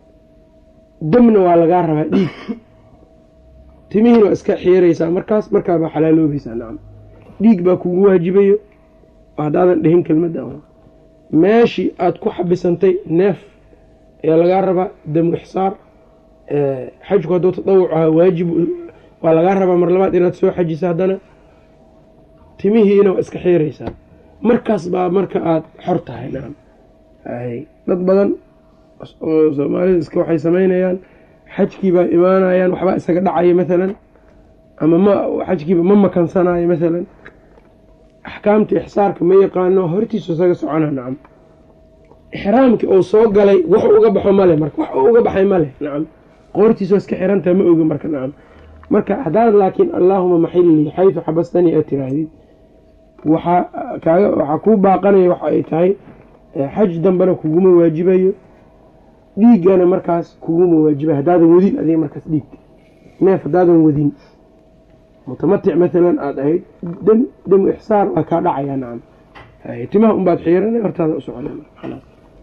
demna waa lagaa rabaa dhiig timihiina waa iska xiiraysaa markaas markaabaa xalaaloobaysaa nacam dhiig baa kugu waajibayo haddaadan dhihin kelmadda meeshii aada ku xabisantay neef ayaa lagaa rabaa damu ixsaar xajku hadduu tatawuc ahaa waajib waa lagaa rabaa mar labaad inaad soo xajisa haddana timihiina waa iska xiiraysaa markaas baa marka aada xor tahay nacam dad badan oo soomaalida iska waxay samaynayaan xajkii baa imaanayaan waxbaa isaga dhacaya maalan ama ma xajkiiba ma makansanayo maalan axkaamta ixsaarka ma yaqaano hortiisu isaga socona nacam ixraamkii uu soo galay wax uga baxo male marka wax uga baxay male nacam qoortiisa waa iska xirantaha ma ogi marka nacam marka haddaad laakiin allaahuma maxilii xaysu xabastanii aad tiraahdid waxaa kaaga waxaa kuu baaqanaya waxa ay tahay xaj dambena kuguma waajibayo dhiiggana markaas kuguma waajibayo haddaadan wadin adiga markaas dhiig neef haddaadan wadin mutamatic maalan aada ahayd dam damu ixsaar waa kaa dhacayaa nacam timaha unbaad xiirana hortaada u socona marka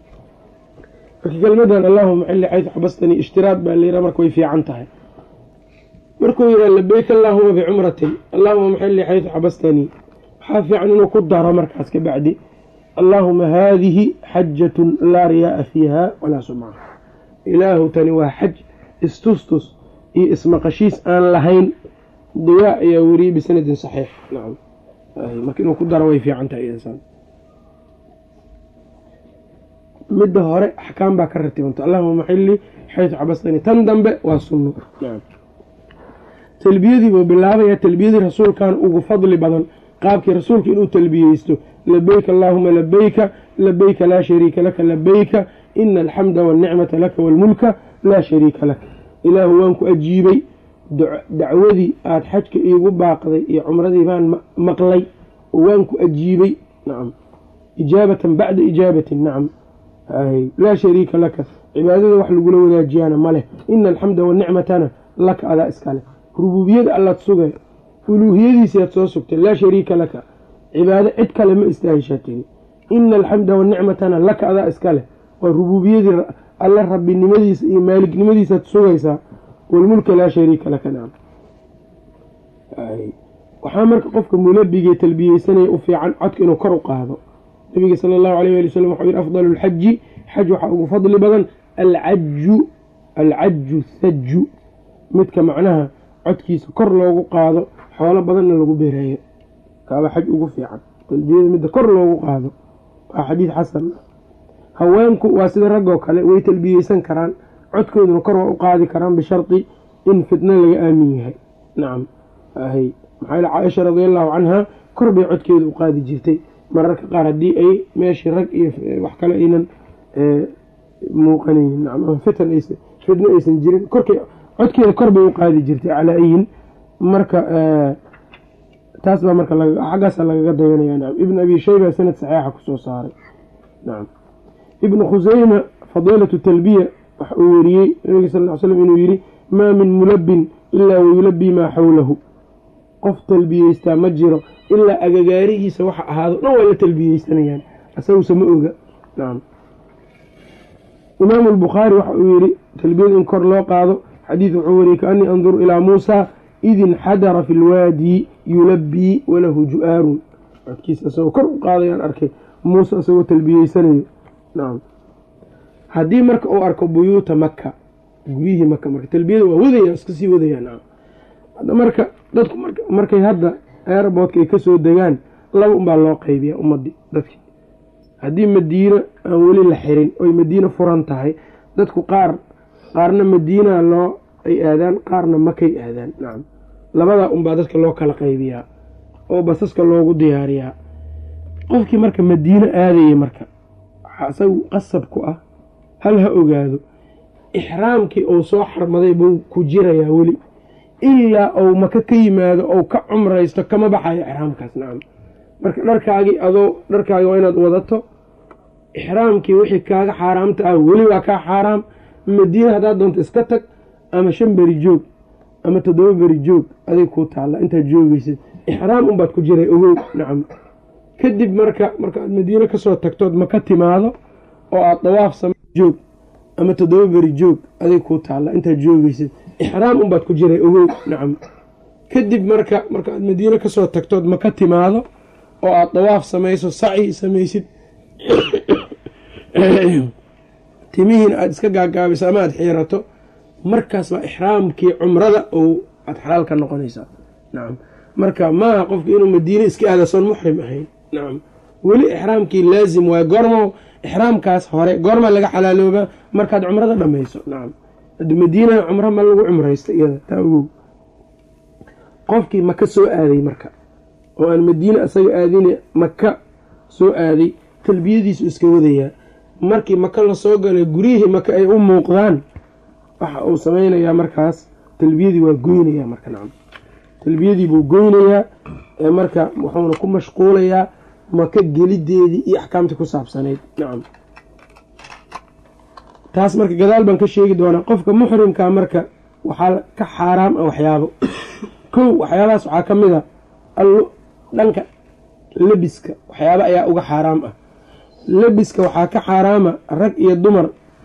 kelmadan allahuma maxili xaysu xabastanii ishtiraad baa layidhaha marka way fiican tahay markuu yidhaha labeyk allaahuma bicumratin allaahuma maxili xaysu xabastanii waxaa fiican inuu ku daro markaas ka bacdi allaahuma haadihi xajatun laa riyaaa fiiha walaa sumca ilaahu tani waa xaj istustus iyo ismaqashiis aan lahayn diyaa ayaa weriyey bisanadin saxiix nacam marka inuu ku daro way fiican tahay insaan midda hore axkaam baa ka ratibanta allahuma maxili xaysu xabastani tan dambe waa sunno talbiyadii buu bilaabaya talbiyadii rasuulkan ugu fadli badan qaabkii rasuulka inuu talbiyeysto labeyka allaahuma labeyka labeyka laa shariika laka labeyka ina alxamda walnicmata laka walmulka laa shariika laka ilaahu waan ku ajiibay dacwadii aada xajka iigu baaqday iyo cumradii baan maqlay oo waan ku ajiibay nacam ijaabatan bacda ijaabatin nacam laa shariika laka cibaadada wax lagula wadaajiyaana ma leh ina alxamda wanicmatana laka adaa iska leh rubuubiyada allaad sugay uluuhiyadiisiaad soo sugtay laa shariika laka cibaado cid kale ma istaahishaa tiri ina alxamda wanicmatana laka adaa iska leh waa rubuubiyadii alle rabbinimadiisa iyo maalignimadiisaad sugaysaa walmulka laa shariika laka nacam waxaa marka qofka mulabigee talbiyeysanaya u fiican codka inuu kor u qaado nabiga sala allahu alayh ali wasalam waxau yihi afdalu lxaji xaj waxaa ugu fadli badan alcaju alcaju thaju midka macnaha codkiisa kor loogu qaado xoolo badanna lagu bereeyo kaaba xaj ugu fiican talbiyada midda kor loogu qaado waa xadiid xasan haweenku waa sida raggoo kale way talbiyeysan karaan codkooduna kor waa u qaadi karaan bishardi in fitno laga aamin yahay nacam maxaa yl caaisha radi allahu canha kor bay codkeeda u qaadi jirtay mararka qaar haddii ay meeshii rag iyo wax kale aynan muuqanaynin ama fitan aysan fidno aysan jirin korkay codkeeda kor bay u qaadi jirtay calaa ayin marka taas baa marka xaggaasa lagaga dayanaya nacam ibn abi shayba sanad saxiixa kusoo saaray nacam ibnu khuseyma fadiilatu talbiya waxa uu weriyey nabiga sal ly slam inuu yihi maa min mulabin ilaa wayulabii maa xawlahu qof talbiyeystaa ma jiro ilaa agagaarihiisa waxa ahaado dhan waa la talbiyeysanayaan asaguse ma oga nacam imaamu albukhaari waxa uu yihi talbiyada in kor loo qaado xadiid wuxuu wariyey kaanii anduru ilaa muusa id inxadara fi lwaadi yulabii walahu ju-aarun codkiisa isagoo kor u qaadayaan arkay muuse isagoo talbiyeysanayo nacam haddii marka uu arko buyuuta maka guryihii maka marka talbiyada waa wadaya iska sii wadaya nacam marka dadku markay hadda airboodka ay kasoo degaan laba unbaa loo qaybiya ummadii dadki haddii madiina aan weli la xirin oy madiina furan tahay dadku qaar qaarna madiina loo ay aadaan qaarna makay aadaan nacam labadaa unbaa dadka loo kala qaybiyaa oo basaska loogu diyaariyaa qofkii marka madiino aadaya marka waxaa isagu qasab ku ah hal ha ogaado ixraamkii uu soo xarmaday buu ku jirayaa weli ilaa ou maka ka yimaado ou ka cumraysto kama baxayo ixraamkaas nacam marka dharkaagii adoo dharkaagi waa inaad wadato ixraamkii wixii kaaga xaaraamta ah weli waa kaa xaaraam madiina haddaad doonto iska tag ama shan beri joog ama toddoba beri joog adig kuu taalla intaad joogeysid ixraam unbaad ku jiray ogow nacam kadib marka markaaad madiine kasoo tagtood maka timaado oo aad dawaaf samey joog ama toddoba beri joog adig kuu taalla intaad joogeysid ixraam unbaad ku jiray ogow nacam kadib marka markaaad madiine kasoo tagtood maka timaado oo aad dawaaf samayso saci samaysid timihiina aada iska gaagaabiso ama aada xiirato markaas waa ixraamkii cumrada ou aada xalaal ka noqonaysaa nacam marka maaha qofka inuu madiine iska aada soon muxrim ahayn nacam weli ixraamkii laazim waayo goormo ixraamkaas hore goorma laga xalaaloobaa markaad cumrada dhamayso nacam hadi madiinaha cumro ma lagu cumraysta iyada taa ogow qofkii maka soo aaday marka oo aan madiine isaga aadine maka soo aaday talbiyadiisu iska wadayaa markii maka lasoo galay guryihii maka ay u muuqdaan waxa uu sameynayaa markaas talbiyadii waa goynayaa marka nacam talbiyadii buu goynayaa ee marka wuxuuna ku mashquulayaa maka gelideedii iyo axkaamtii ku saabsanayd nacam taas marka gadaal baan ka sheegi doonaa qofka muxrimkaa marka waxaa ka xaaraam ah waxyaabo kow waxyaabahaas waxaa ka mid a allo dhanka lebiska waxyaaba ayaa uga xaaraam ah lebiska waxaa ka xaaraama rag iyo dumar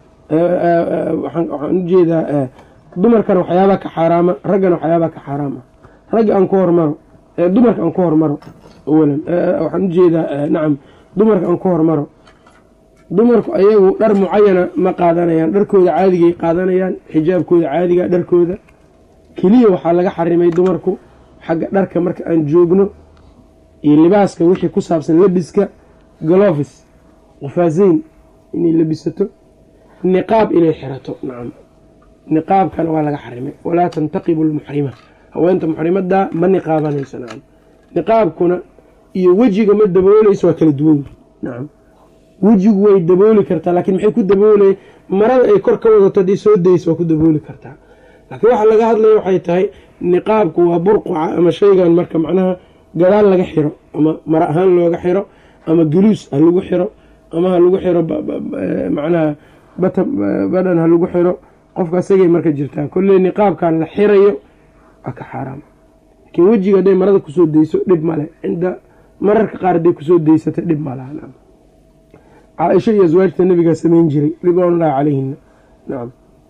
waxaan ujeedaa dumarkana waxyaabaa ka xaaraama raggana waxyaabaa ka xaaraam ah ragga aan ku hormaro dumarka aan ku hormaro awalan waxaan ujeedaa nacam dumarka aan ku hormaro dumarku ayagu dhar mucayana ma qaadanayaan dharkooda caadigay qaadanayaan xijaabkooda caadiga dharkooda keliya waxaa laga xarimay dumarku xagga dharka marka aan joogno iyo libaaska wixii ku saabsan lebiska galofis qufaaseyn inay lebisato niqaab inay xirato nacam niqaabkana waa laga xarimay walaa tantaqibu lmuxrima haweenta muxrimadaa ma niqaabanayso nacam niqaabkuna iyo wejiga ma dabooleyso waa kala duwan nacam wejigu way dabooli kartaa laakiin maxay ku daboolay marada ay kor ka wadato haddii soo dayso waa ku dabooli kartaa laakiin waxa laga hadlaya waxay tahay niqaabku waa burquca ama shaygan marka macnaha gadaal laga xiro ama mara ahaan looga xiro ama guluus ha lagu xiro ama ha lagu xiro macnaha bata badhan ha lagu xiro qofka isagay marka jirtaa kolley niqaabkan la xirayo waa ka xaaraam laakiin wejiga hadday marada kusoo dayso dhib male cinda mararka qaar hadday kusoo daysata dhib malaha caaisha iyo aswaajta nabigaa samayn jiray ridwaanullaahi calayhina nacam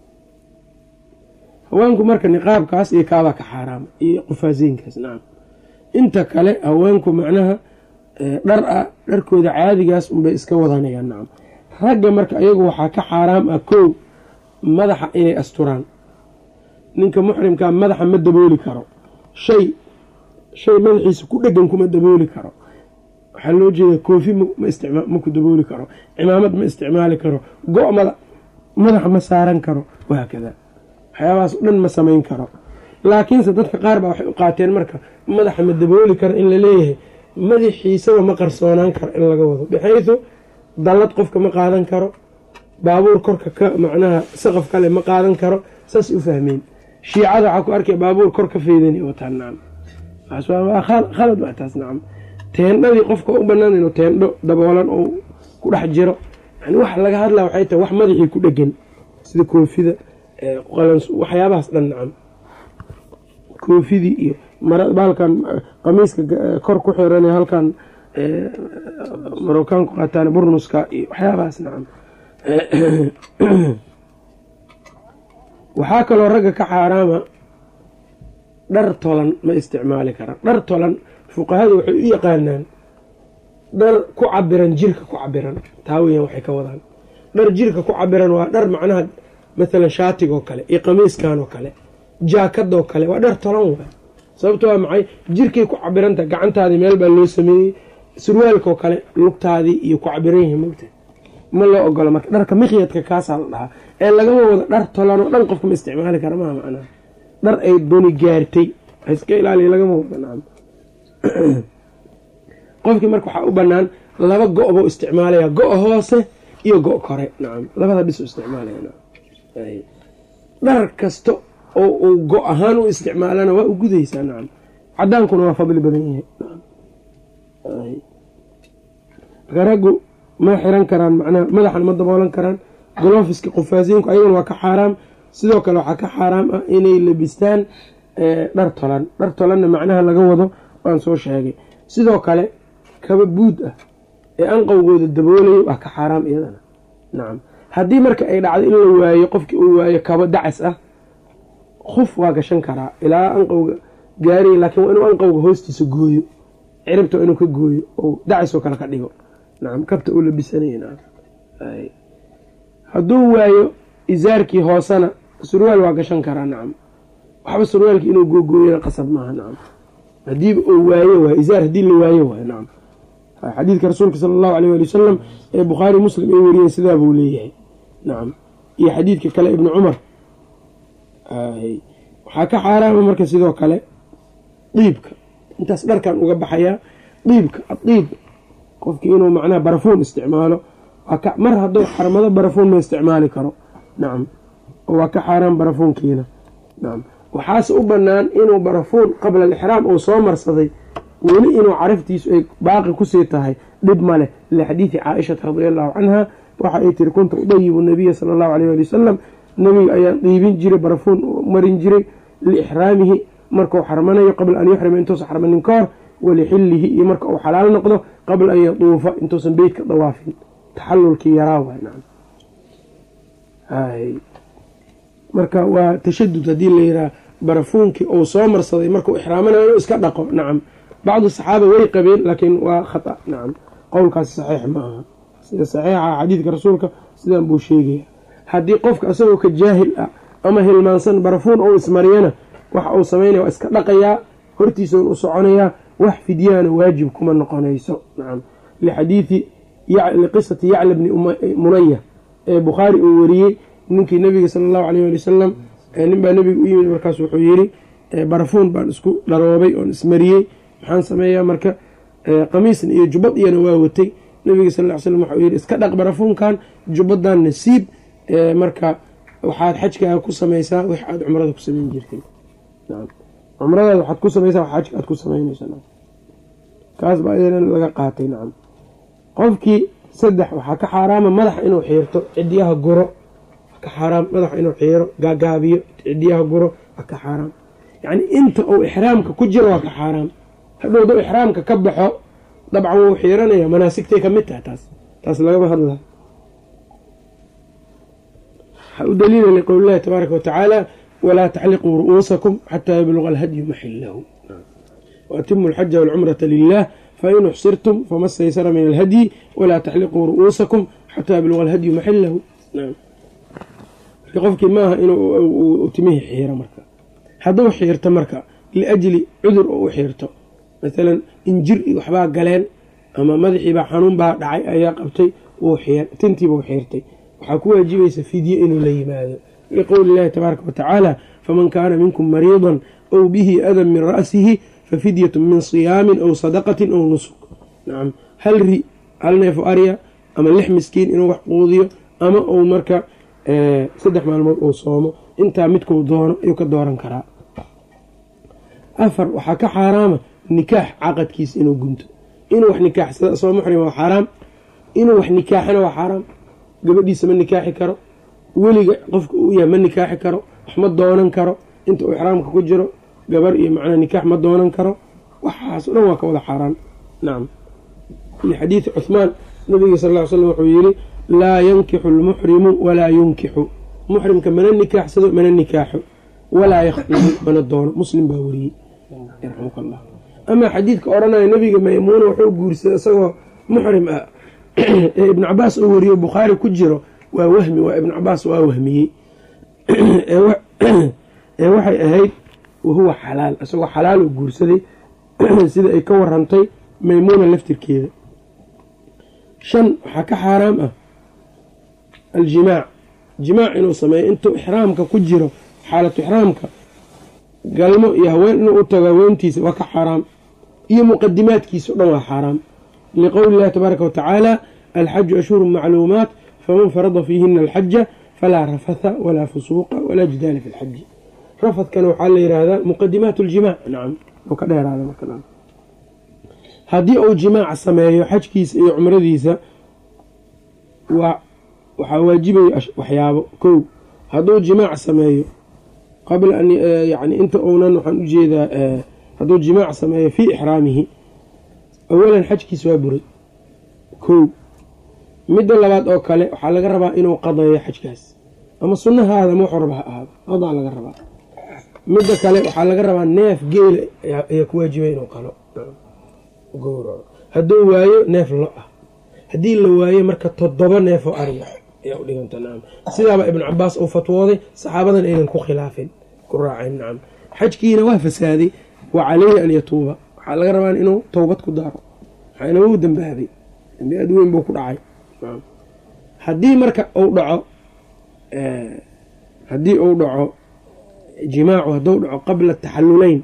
haweenku marka niqaabkaas iyo kaabaa ka xaaraama iyo qufaaseynkaas nacam inta kale haweenku macnaha dhar ah dharkooda caadigaas unbay iska wadanayaan nacam ragga marka ayagu waxaa ka xaaraam ah kow madaxa inay asturaan ninka muxrimkaa madaxa ma dabooli karo shay shay madaxiisa ku dhegan kuma dabooli karo waxaa loo jeeda koofi ma ku dabooli karo cimaamad ma isticmaali karo go- madaxa ma saaran karo wahaakada waxyaabahaas o dhan ma samayn karo laakiinse dadka qaar baa waxay u qaateen marka madaxa ma dabooli karo in la leeyahay madaxiisaba ma qarsoonaan karo in laga wado bixaydu dallad qofka ma qaadan karo baabuur korka ka macnaha saqaf kale ma qaadan karo saas u fahmeen shiicada waxaa ku arkaya baabuur kor ka feydani wataan nacam khalad waa taas nacam teendhadii qofka u banaan inuu teendho daboolan oo ku dhex jiro yani wax laga hadlaa waxay tahay wax madaxii ku dhegan sida koofida waxyaabahaas dhan nacam koofidii iyo baalkan qamiiska kor ku xiran halkan marookaanku qaataan burnuska iyo waxyaabahaas nacam waxaa kaloo ragga ka xaaraama dhar tolan ma isticmaali karaan dhar tolan fuqahadu waxay u yaqaanaan dhar ku cabiran jirka ku cabiran taa weyan waxay ka wadaan dhar jirka ku cabiran waa dhar macnaha maalan shaatigoo kale iyo qamiiskan oo kale jaakadoo kale waa dhar tolan waay sababto waa maxay jirkay ku cabiranta gacantaadii meel baa loo sameeyey surwaalkoo kale lugtaadii iyo ku cabiran yihiin mogta ma loo ogolo marka dharka mikyadka kaasaa la dhahaa ee lagama wado dhar tolan oo dhan qofka ma isticmaali kara maha macnaha dhar ay duni gaartay iska ilaaliya lagama wado nacam qofkii marka waxaa u banaan laba go- buu isticmaalaya go- hoose iyo go- kore nacam labada dhis u isticmaalaya nacam dhar kasta oo uu go ahaan u isticmaalana waa u gudaysaa nacam cadaankuna waa fadli badan yahay marka raggu ma xiran karaan macnaha madaxan ma daboolan karaan golofiska qufaasiinku ayaguna waa ka xaaraam sidoo kale waxaa ka xaaraam ah inay labistaan dhar tolan dhar tolanna macnaha laga wado waan soo sheegay sidoo kale kaba buud ah ee anqowgooda daboolaya waa ka xaaraam iyadana nacam haddii marka ay dhacdo in la waayo qofkii uu waayo kaba dacas ah kuf waa gashan karaa ilaa anqowga gaariya laakiin waa inuu anqowga hoostiisa gooyo ciribta waa inuu ka gooyo oo dacisoo kale ka dhigo nacam kabta uu labisanaya nacam hadduu waayo isaarkii hoosena surwaal waa gashan karaa nacam waxba surwaalkii inuu googooyana qasab maaha nacam hadiiba uu waayo waay isaar haddii la waayo waay nacam xadiidka rasuulka sala allahu aleyh waali wasalam ee bukhaari muslim ay wariyeen sidaa buu leeyahay nacam iyo xadiidka kale ibni cumar waxaa ka xaaraama marka sidoo kale diibka intaas dharkan uga baxayaa diibka adiib qofkii inuu macnaha barafuun isticmaalo mar hadduu xarmado barafuun ma isticmaali karo nacam waa ka xaaraan barafuunkiina nacam waxaase u banaan inuu barafuun qabla alixraam uu soo marsaday weli inuu caraftiisu ay baaqi kusii tahay dhib ma leh lixadiidi caaishata radia allahu canha waxa ay tiri kunta udayibu nabiya sala allahu aleyh ali wasalam nabiga ayaan dhiibin jiray barafuun marin jiray liixraamihi markau xarmanayo qabla an yuxrima intuusan xarmanin ka hor walixillihi iyo marka uu xalaal noqdo qabla an yatuufa intuusan beytka dawaafin taxalulkii yaraa waay nacam marka waa tashadud haddii la yihaha barafuunkii uu soo marsaday markuu ixraamanayo inuu iska dhaqo nacam bacdu saxaaba way qabeen laakiin waa khata nacam qowlkaasi saxiix ma aha sida saxiixa xadiidka rasuulka sidaan buu sheegaya haddii qofka isagoo ka jaahil ah ama hilmaansan barafuun ou ismariyana waxa uu samaynaya waa iska dhaqayaa hortiisa u soconayaa wax fidyaana waajib kuma noqonayso nacam lixadiidi liqisati yacla bni munaya ee bukhaari uu wariyey ninkii nabiga sala allahu aleyh ali wasalam nin baa nabiga u yimid markaas wuxuu yiri barafuun baan isku dharoobay oon ismariyey maxaan sameeyaa marka qamiisna iyo jubbad iyana waa watay nabiga sal ly slam waxau yidhi iska dhaq barafuunkan jubbadan nasiib marka waxaad xajkaaga ku samaysaa wix aada cumrada ku samayn jirtay cumradaada waxaad ku samaysaa wax xajka aad ku samaynaysa kaas baa iyadana laga qaatay nacam qofkii saddex waxaa ka xaaraama madaxa inuu xiirto cidiyaha guro ka xaaraam madaxa inuu xiiro gaagaabiyo cidiyaha guro waa ka xaaraam yacni inta uu ixraamka ku jiro waa ka xaaraam hadhowda ixraamka ka baxo dabcan wuu xiiranaya manaasigtay ka mid tahay taas taas lagama hadla waxaa u daliila liqowli llahi tabaaraka watacaala walaa taxliquu ru'uusakum xataa yabluqa alhadyu maxilahu waatimu alxaja walcumrata lilah fain uxsirtum fama staysara min alhadyi walaa taxliquu ru'uusakum xataa yabluqa alhadyu maxilahu qofkii maaha inuu timihii xiiro marka hadduu xiirto marka liajli cudur oo u xiirto maalan injir iyo waxbaa galeen ama madaxiibaa xanuun baa dhacay ayaa qabtay tintiibuu xiirtay waxaa ku waajibaysa fidye inuu la yimaado liqowli llahi tabaaraka watacaala faman kaana minkum mariidan ow bihi adan min ra'sihi fa fidyatu min siyaamin aw sadaqatin aw nusuk nacam hal ri hal neefo arya ama lix miskiin inuu wax quudiyo ama uu marka saddex maalmood uu soomo intaa midkuu doono ayuu ka dooran karaa afar waxaa ka xaaraama nikaax caqadkiisa inuu gunto inuu wax nikaaxsada asagoo muxrima waa xaaraam inuu wax nikaaxana waa xaaraam gabadhiisa ma nikaaxi karo weliga qofka uu yahay ma nikaaxi karo wax ma doonan karo inta uu ixraamka ku jiro gabar iyo macnaa nikaax ma doonan karo waxaas o dhan waa ka wada xaaraan nacam lixadiidi cuhmaan nabiga sal ll ly slam wuxuu yidhi laa yankixu lmuxrimu walaa yunkixu muxrimka mana nikaaxsado mana nikaaxo walaa yakhdubu mana doono muslim baa wariyey yarxamka allah amaa xadiidka odhanaya nabiga maymuuna wuxuu guursaday isagoo muxrim ah ee ibnu cabaas uu wariyo bukhaari ku jiro waa wahmi waa ibnu cabaas waa wahmiyey ee waxay ahayd wahuwa xalaal isagoo xalaal uu guursaday sida ay ka warantay maymuuna laftirkeeda shan waxaa ka xaaraam ah aljimaac jimaac inuu sameeyo intuu ixraamka ku jiro xaalatu ixraamka galmo iyo haween inuu u tago haweentiisa waa ka xaaraam iyo muqadimaadkiisa o dhan waa xaaraam liqowli illahi tabaaraka watacaala alxaju ashhuru macluumaat faman farada fiihina alxaja falaa rafatha walaa fusuuqa walaa jidaala fi lxaji rafadkana waxaa la yihahdaa muqadimaat ljimaac nacam oo ka dheeraada marka haddii uu jimaac sameeyo xajkiisa iyo cumradiisa waa waxaa waajibaya waxyaabo kow hadduu jimaac sameeyo qabla an yani inta uunan waxaan ujeedaa hadduu jimaac sameeyo fii ixraamihi awalan xajkiisa waa buray kow midda labaad oo kale waxaa laga rabaa inuu qadeeyo xajkaas ama sunnahaada ma waxuu raba ha ahaado qadaa laga rabaa midda kale waxaa laga rabaa neef geela ayaa ku waajibay inuu qalo gowraco hadduu waayo neef lo ah haddii la waayo marka toddoba neefoo ariga ayaa u dhiganta nacam sidaaba ibnu cabaas uu fatwooday saxaabadan aynan ku khilaafin ku raaceen nacam xajkiina waa fasaaday wa caleyhi an yatuuba waxaa laga rabaa inuu towbad ku daaro maxaana wuu dambaabay dambi aad weyn buu ku dhacay haddii marka uu dhaco haddii uu dhaco jimaacu hadduu dhaco qabla taxaluleyn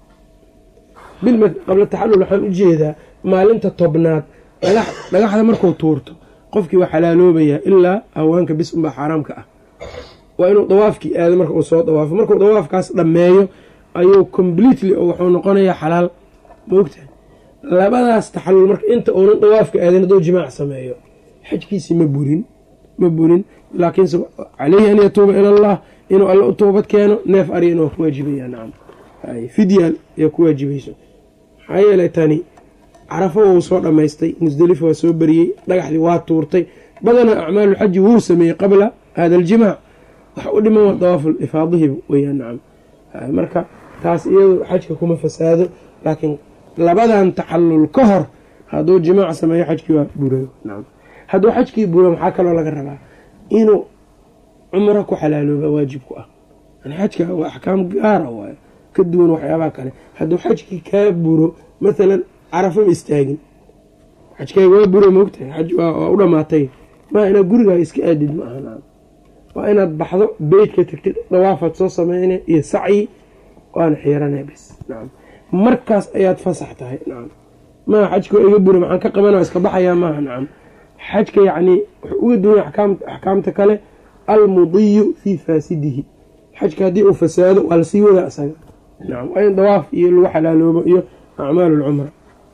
qabla taxalul waxaan ujeedaa maalinta tobnaad dhagaxda markuu tuurto qofkii waa xalaaloobayaa ilaa haweenka bis unbaa xaaraamka ah waa inuu dawaafkii aado marka uu soo dawaafo markuu dawaafkaas dhammeeyo ayuu completely oo wuxuu noqonayaa xalaal maogtahay labadaas taxalul marka inta uunan dawaafka aadin hadduu jimaac sameeyo xajkiisii ma burin ma burin laakiinse caleyhi an yatuuba ila allah inuu alla u toobad keeno neef aryan waa ku waajibaya nacam fidyaal ayaa ku waajibayso maxaa yeelay tani carafo wou soo dhammaystay musdelifa waa soo beriyey dhagaxdii waa tuurtay badanaa acmaaluxaji wuu sameeyey qabla hada aljimaac wax u dhiman waa dawaaful ifaadihi weyaan nacam marka taas iyadu xajka kuma fasaado laakiin labadan taxallul ka hor hadduu jimaac sameeyo xajkii waa burayo nacam hadduu xajkii buro maxaa kaloo laga rabaa inuu cumro ku xalaalooba waajib ku ah yani xajka waa axkaam gaara waayo ka duwan waxyaabaha kale hadduu xajkii kaa buro mathalan carafo ma istaagin xajkaaga waa buro moogtahay xaj waa u dhamaatay maa inaad gurigaa iska aadid ma aha waa inaad baxdo beytka tagtid dawaafaad soo sameyne iyo sacyi waana xiirana bes nacam markaas ayaad fasax tahay nacam maa xajka waa iga buro maxaan ka qabana iska baxayaa maaha nacam xajka yacnii wuxuu uga duwanya axkaamta kale almudiyu fii faasidihi xajka haddii uu fasaado waa lasii wadaa isaga nacam waa in dawaaf iyo lagu xalaaloobo iyo acmaal lcumra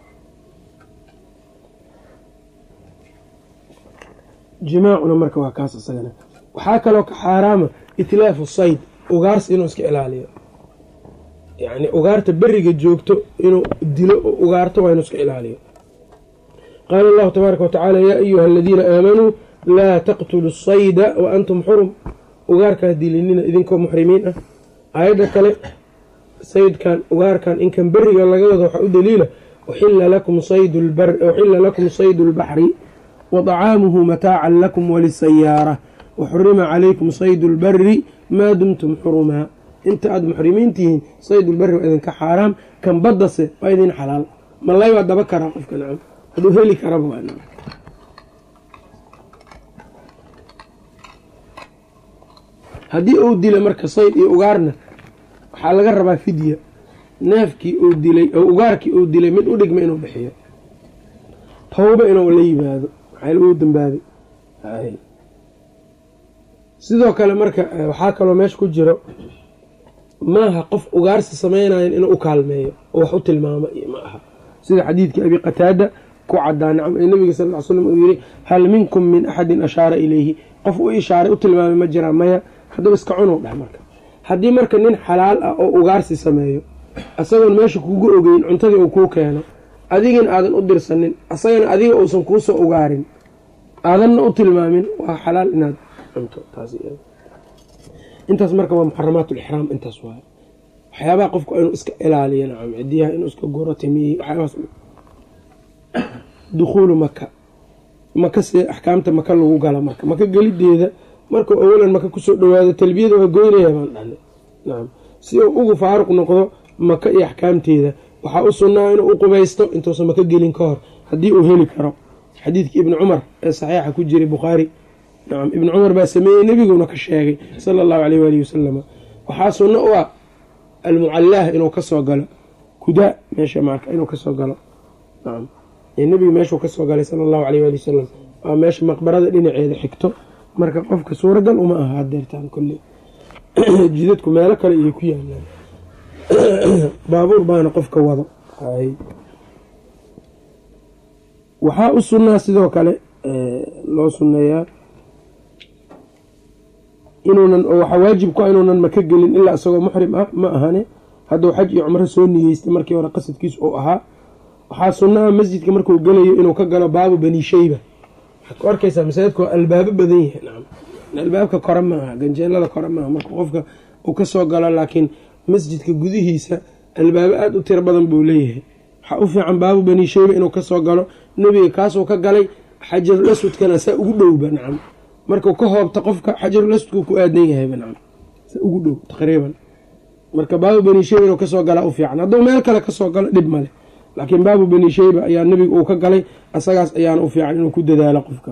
jimaacuna marka waa kaas isagana waxaa kaloo ka xaaraama itlaafu sayd ugaarsi inuu iska ilaaliyo yacni ugaarta beriga joogto inuu dilo oo ugaarto waa inuu iska ilaaliyo qaala allahu tabaaraka watacaala yaa ayuha aladiina aamanuu laa taqtulu sayda wa antum xurum ugaarkaa dilinina idinkoo muxrimiin ah aayadda kale saydkan ugaarkan inkan beriga laga wado waxaa u daliila uxila lakum saydu lbaxri wa طacaamuhu mataacan lakum walisayaara waxurima calaykum saydu lbari maa dumtum xurumaa inta aada muxrimiin tihiin saydulbari waa idinka xaaraam kan baddase waa idin xalaal malay waa daba karaa qofka nacam hadduu heli karaba waa nacam haddii uu dilo marka sayd iyo ugaarna waxaa laga rabaa fidya neefkii uu dilay oo ugaarkii uu dilay mid u dhigma inuu bixiyo tawba inuu la yimaado maxaa uu dambaabay sidoo kale marka waxaa kaloo meesha ku jiro maaha qof ugaarsi samaynayan inuu u kaalmeeyo oo wax u tilmaamo iyo ma aha sida xadiidkii abi qataada ku cadaa nacam ee nabiga sal ly slam uu yiri hal minkum min axadin ashaara ilayhi qof u ishaaray u tilmaamay ma jiraa maya haddaba iska cunow dheh marka haddii marka nin xalaal ah oo ugaarsi sameeyo isagoon meesha kugu ogeyn cuntadii uu kuu keeno adigina aadan u dirsanin asagana adiga uusan kuusoo ugaarin aadanna u tilmaamin waa xalaal inaad cunto intaas marka waa muxaramaat lixraam intaas waay waxyaabaha qofku inuu iska ilaaliyo nacam cidiyaha inuu iska guro timiyi waxyaabahaas dukhuulu maka maka see axkaamta maka lagu gala marka maka gelideeda markuu awalan maka kusoo dhawaado talbiyada waa goynaya baan dhahna nacam si uu ugu faaruq noqdo maka iyo axkaamteeda waxaa u sunnaa inuu u qubaysto intuusan maka gelin ka hor haddii uu heli karo xadiidkii ibni cumar ee saxiixa ku jiray bukhaari nacam ibni cumar baa sameeyey nebiguna ka sheegay sala allahu caleyh waalihi wasalama waxaa sunno u ah almucallaah inuu kasoo galo kudaa meesha marka inuu kasoo galo nacam nebiga meeshuu kasoo galay sala allahu caleyh waali wasalam waa meesha maqbarada dhinaceeda xigto marka qofka suuragal uma aha hadeertaan kolley jidadku meelo kale iyo ku yaalaan baabuur baana qofka wado waxaa u sunnaa sidoo kale loo sunneeyaa inuunan waxaa waajib ku ah inuunan maka gelin ilaa isagoo muxrim ah ma ahane hadduu xaj iyo cumro soo niyeystay markii hore qasadkiis uu ahaa waxaa sunnaha masjidka markuu gelayo inuu ka galo baabu bani shayba waxaad ku arkaysaa masaajidka waa albaabo badan yahay nacam albaabka kore ma aha ganjeelada kore maaha marka qofka uu kasoo galo laakiin masjidka gudihiisa albaabo aada u tiro badan buu leeyahay waxaa u fiican baabu bani shayba inuu kasoo galo nebiga kaasuu ka galay xajarul aswadkana saa ugu dhowba nacam markuu ka hoobta qofka xajarul aswadku ku aadan yahayba nacam saa ugu dhow taqriiban marka baabu bani shayba inuu kasoo galaa u fiican hadduu meel kale kasoo galo dhib male laakiin baabu bani shayba ayaa nebiga uu ka galay asagaas ayaana u fiican inuu ku dadaalo qofka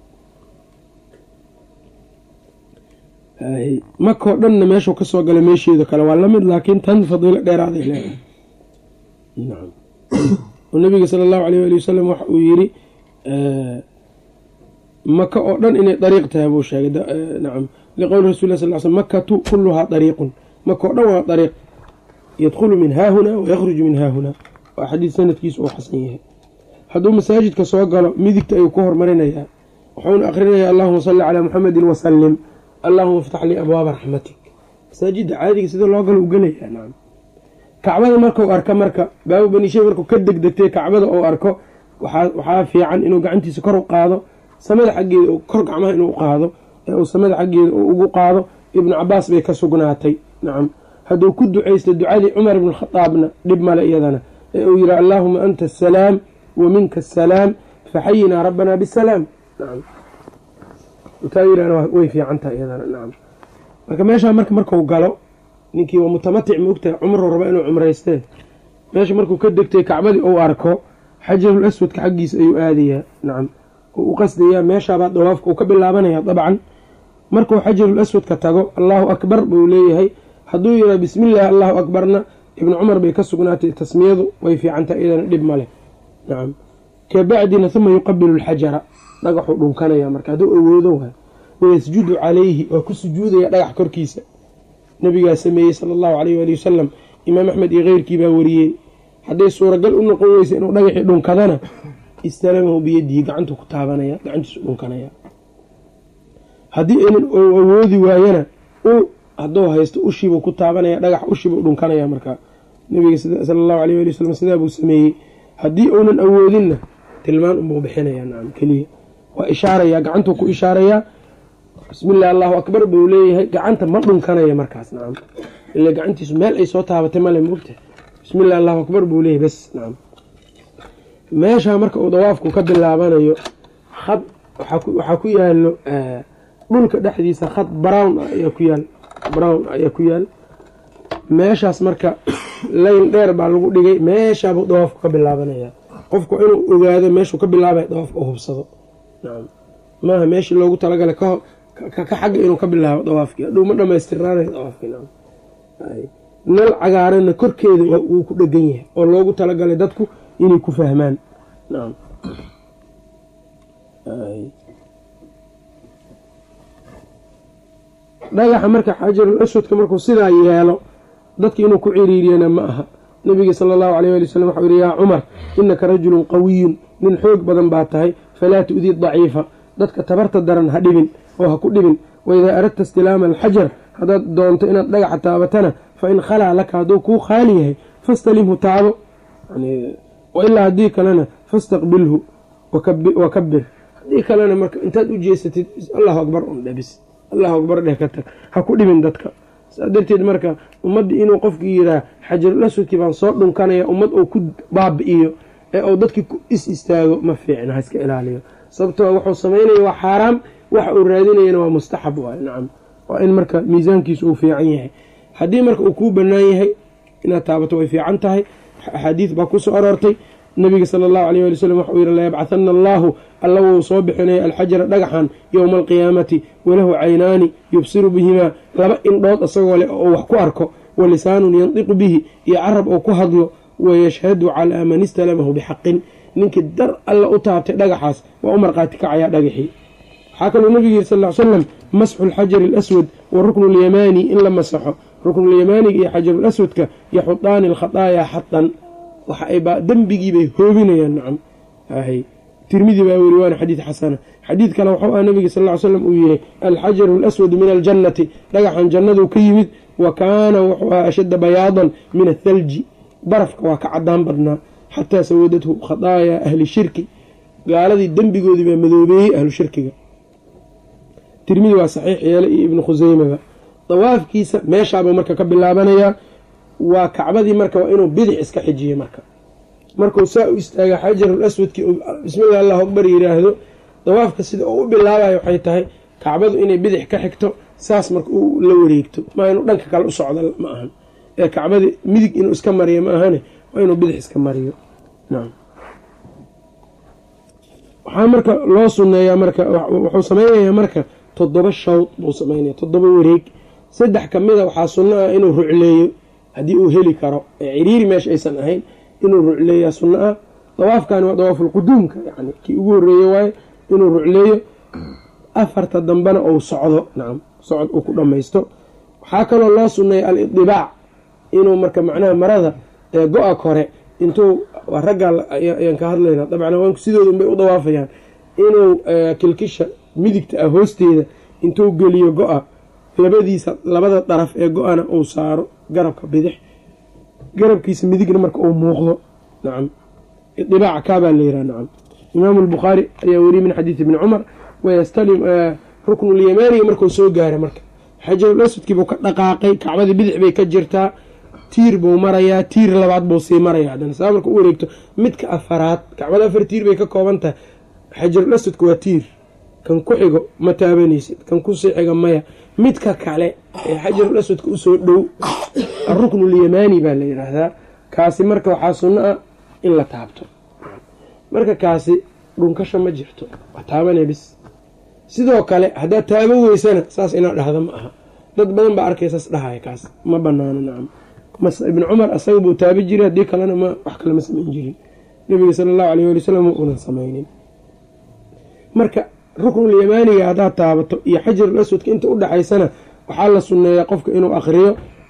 makoo dhanna meeshuu kasoo galay meesheeda kale waa lamid laakiin tan fadiilo dheeraaday leedahay nacam oo nabiga sala allahu aleyh waali wasalam waxa uu yiri maka oo dhan inay dariiq tahay buu sheegay nacam liqowli rasul lah sal l sl makatu kulluhaa dariiqun maka oo dhan waa dariiq yadkhulu min haahuna wayakhruju min haahuna waa xadiid sanadkiisu uu xasan yahay hadduu masaajidka soo galo midigta ayuu ku hormarinayaa wuxuuna akhrinayaa allahuma salli calaa muxamedin wasalim allahuma iftax lii abwaaba raxmatik masaajidda caadiga sida loo galo u gelayaa nacam kacbada markau arka marka baabu banishay markuu ka degdegtay kacbada uu arko waxaa fiican inuu gacantiisa kor u qaado samada xaggeeda kor gacmaha inuu qaado ee uu samada xaggeeda uu ugu qaado ibnu cabaas bay ka sugnaatay nacam hadduu ku ducaysta ducadii cumar ibn khadaabna dhib male iyadana ee uu yihi allaahuma anta asalaam wa minka asalaam faxayinaa rabbanaa bisalaam nacam taa yirahna way fiican tahay iyadana nacam marka meeshaa marka marku galo ninkii waa mutamatic maogtahay cumruu raba inuu cumraystee meesha markuu ka degtay kacbadii uu arko xajarul aswadka xaggiisa ayuu aadayaa nacam oo u qasdayaa meeshaabaa dawaafka uu ka bilaabanaya dabcan markuu xajarul aswadka tago allahu akbar buu leeyahay hadduu yiraa bismillaah allahu akbarna ibnu cumar bay ka sugnaatay tasmiyadu way fiicantahay iyadana dhib maleh nacam kabacdina huma yuqabilu alxajara dhagaxuu dhunkanaya marka hadduu awoodo waay wayasjudu calayhi waa ku sujuudaya dhagax korkiisa nabigaa sameeyey sala allahu caleyh waali wasalam imaam axmed iyo keyrkii baa wariyey hadday suuragal u noqon weysa inuu dhagaxii dhunkadana istalamahu biyadihi gacantu ku taabanaya gacantiisu dhunkanaya haddii aynan awoodi waayana u hadduu haysto ushiibuu ku taabanaya dhagax ushiibuu dhunkanaya markaa nabiga sala allahu aleyh waali wasalam sidaa buu sameeyey haddii uunan awoodinna tilmaan unbuu bixinaya nacam keliya waa ishaarayaa gacantuu ku ishaarayaa bismillahi allahu akbar buu leeyahay gacanta ma dhunkanaya markaas nacam ila gacantiisu meel ay soo taabatay male moogta bismillahi allahu akbar buu leeyahay bes nacam meeshaa marka uu dawaafku ka bilaabanayo khad waxaa ku yaalo dhulka dhexdiisa khad brown ayaa ku yaal brown ayaa ku yaal meeshaas marka layn dheer baa lagu dhigay meeshaabuu dawaafku ka bilaabanaya qofku inuu ogaado meeshuu ka bilaabaya dawaafka u hubsado nacam maaha meeshii loogu talagalay ka xagga inuu ka bilaabo dawaafkii hadhuu ma dhamaystiraanayo dawaafkii nacam nal cagaaranna korkeeda wuu ku dhegan yahay oo loogu talagalay dadku inay ku fahmaan nacam dhagaxa marka xajarul aswadka markuu sidaa yeelo dadka inuu ku ciriiriyana ma aha nabiga sala allahu alayh ali wasalam waxau yihi yaa cumar inaka rajulun qawiyun nin xoog badan baa tahay falaa tu'dii daciifa dadka tabarta daran ha dhibin oo ha ku dhibin waidaa aradta istilaama alxajar haddaad doonto inaad dhagaxa taabatana fa in khalaa laka hadduu kuu khaali yahay fastalimhu taabo ilaa haddii kalena fastaqbilhu wa kabir haddii kalena marka intaad u jeesatid allahu akbar un dhabis allahu akbar dheh ka tag ha ku dhibin dadka saa darteed marka ummaddii inuu qofkii yiraa xajarul aswadkii baan soo dhunkanaya ummad uu ku baabi'iyo ee uu dadkii ku is istaago ma fiicna ha iska ilaaliyo sababtoo wuxuu samaynaya waa xaaraam waxa uu raadinayana waa mustaxab waay nacam waa in marka miisaankiisu uu fiican yahay haddii marka uu kuu bannaan yahay inaad taabato way fiican tahay axaadiid baa ku soo aroortay nabiga sala allahu alayh ali wasalam waxau yihi layabcahana allaahu alla wuu soo bixinaya alxajara dhagaxan yowma alqiyaamati walahu caynaani yubsiru bihimaa laba indhood isagoo leh oo wax ku arko wa lisaanun yandiqu bihi iyo carab oo ku hadlo wayashhadu calaa man istalamahu bixaqin ninkii dar alla u taabtay dhagaxaas waa u markhaati kacayaa dhagaxii waxaa kaluu nabigu yihi sal l salam masxu alxajari alaswad wa ruknu lyamaani in la masaxo ruknulyamaaniga iyo xajarulaswadka yaxudaani alkhataayaa xatan waxa ay dembigiibay hoobinayaan nacam tirmidi baa weri waana xadiid xasana xadiid kale waxuu ah nabiga sal ly slam uu yihi alxajaru alaswadu min aljannati dhagaxan jannadu ka yimid wa kaana wuxuu ahaa ashadda bayaadan min athalji barafka waa ka cadaan badnaa xataa sawadathu khataayaa ahli shirki gaaladii dembigoodii baa madoobeeyey ahlu shirkiga tirmidi waa saxiix yeele iyo ibnu khuseymaba dawaafkiisa meeshaabuu marka ka bilaabanayaa waa kacbadii marka waa inuu bidix iska xijiyo marka markuu saa u istaaga xajarul aswadkii bismillahi allahu akbar yiraahdo dawaafka sida uu u bilaabayo waxay tahay kacbadu inay bidix ka xigto saas marka uu la wareegto maa inuu dhanka kale u socdo ma ahan ee kacbadii midig inuu iska mariyo ma ahane waa inuu bidix iska mariyo nacam waxaa marka loo suneeyaa marka wuxuu sameynayaa marka toddoba shawd buu sameynaya toddoba wareeg saddex ka mida waxaa sunno ah inuu rucleeyo haddii uu heli karo ee ciriiri meesha aysan ahayn inuu rucleeyaa sunno ah dawaafkani waa dawaafulquduumka yani kii ugu horreeye waaye inuu rucleeyo afarta dambena uu socdo nacam socod uu ku dhammaysto waxaa kaloo loo sunneeya al-idibaac inuu marka macnaha marada ee go-a kore intuu raggaa ayaan ka hadlaynaa dabcan haweenku sidooda unbay u dawaafayaan inuu kilkisha midigta ah hoosteeda intuu geliyo go-a labadiisa labada daraf ee go-ana uu saaro garabka bidix garabkiisa midigna marka uu muuqdo nacam idibaac kaabaa la yihaha nacam imaamu albukhaari ayaa weriye min xadiidi ibni cumar wayastalim ruknulyamaaniga markuu soo gaaray marka xajarul aswadkiibuu ka dhaqaaqay kacbadii bidix bay ka jirtaa tiir buu marayaa tiir labaad buu sii maraya haddana saa marka u wareegto midka afaraad kacbada afar tiir bay ka kooban tahay xajarul aswadka waa tiir kan ku xigo ma taabanaysid kan kusii xiga maya midka kale ee xajarul aswadka usoo dhow aruknulyamaani baa la yidhaahdaa kaasi marka waxaa sunno ah in la taabto marka kaasi dhunkasha ma jirto waa taabane bis sidoo kale haddaad taabo weysana saas inaad dhahda ma aha dad badan baa arkay saas dhahaya kaas ma banaano nacam ibn cumar asaga buu taabi jiray haddii kalena ma wax kale ma samayn jirin nabiga sala allahu alayh ali wasalam unan samaynin marka ruknulyamaaniga haddaad taabato iyo xajarul aswadka inta u dhexaysana waxaa la sunneeyaa qofka inuu akriyo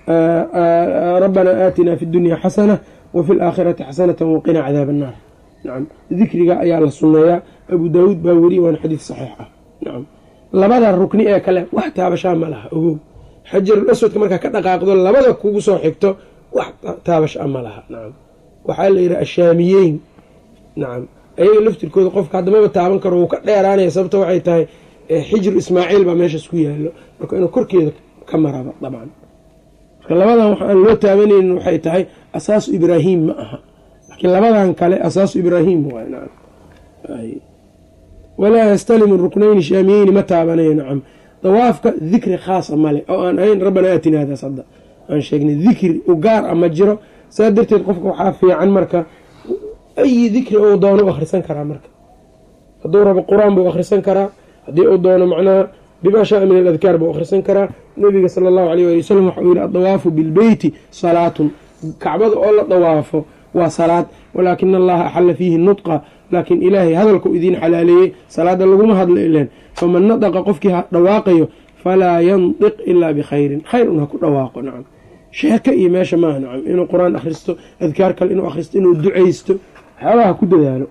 rabbanaa aatinaa fi dunya xasana wa fi laakhirati xasanatan waqinaa cadaab annaar nacam dikriga ayaa la sunneeyaa abu daawuud baa weriye waana xadiid saxiix ah nacam labada rukni ee kale wax taabashaa ma laha ogow xajarul aswadka markaa ka dhaqaaqdo labada kugu soo xigto wax taabasha ma laha nacam waxaa la yidhaha ashaamiyeyn nacam ayaga laftirkooda qofka haddamaba taaban karo wuu ka dheeraanaya sababta waxay tahay xijru ismaaciil baa meeshaas ku yaalo marka inuu korkeeda ka maraba dabcan marka labadan wax aan loo taabanaynin waxay tahay asaasu ibraahim ma aha laakiin labadan kale asaasu ibraahim waay nacam walaa yastalimu ruknayni shaamiyeyni ma taabanayo nacam dawaafka dikri khaasa male oo aan ahayn rabbana aatinaadaas hadda aan sheegnay dikri u gaar a ma jiro saa darteed qofka waxaa fiican marka ayi dikri uu doono u akhrisan karaa marka hadduu rabo qur-aan buu akhrisan karaa haddii uu doono macnaha bima shaaa min aladkaar buu akhrisan karaa nabiga sala allahu alayh ali wasalam waxau yihi adawaafu bilbeyti salaatun kacbada oo la dawaafo waa salaad walaakina allaha axalla fiihi nudqa laakiin ilaahay hadalkau idiin xalaaleeyey salaada laguma hadlo ileen faman nadaqa qofkii ha dhawaaqayo falaa yandiq ilaa bikhayrin khayr un ha ku dhawaaqo nacam sheeko iyo meesha maaha nacam inuu qur-aan akhristo adkaar kale inuu akhristo inuu ducaysto waxyaabaha ku dadaalo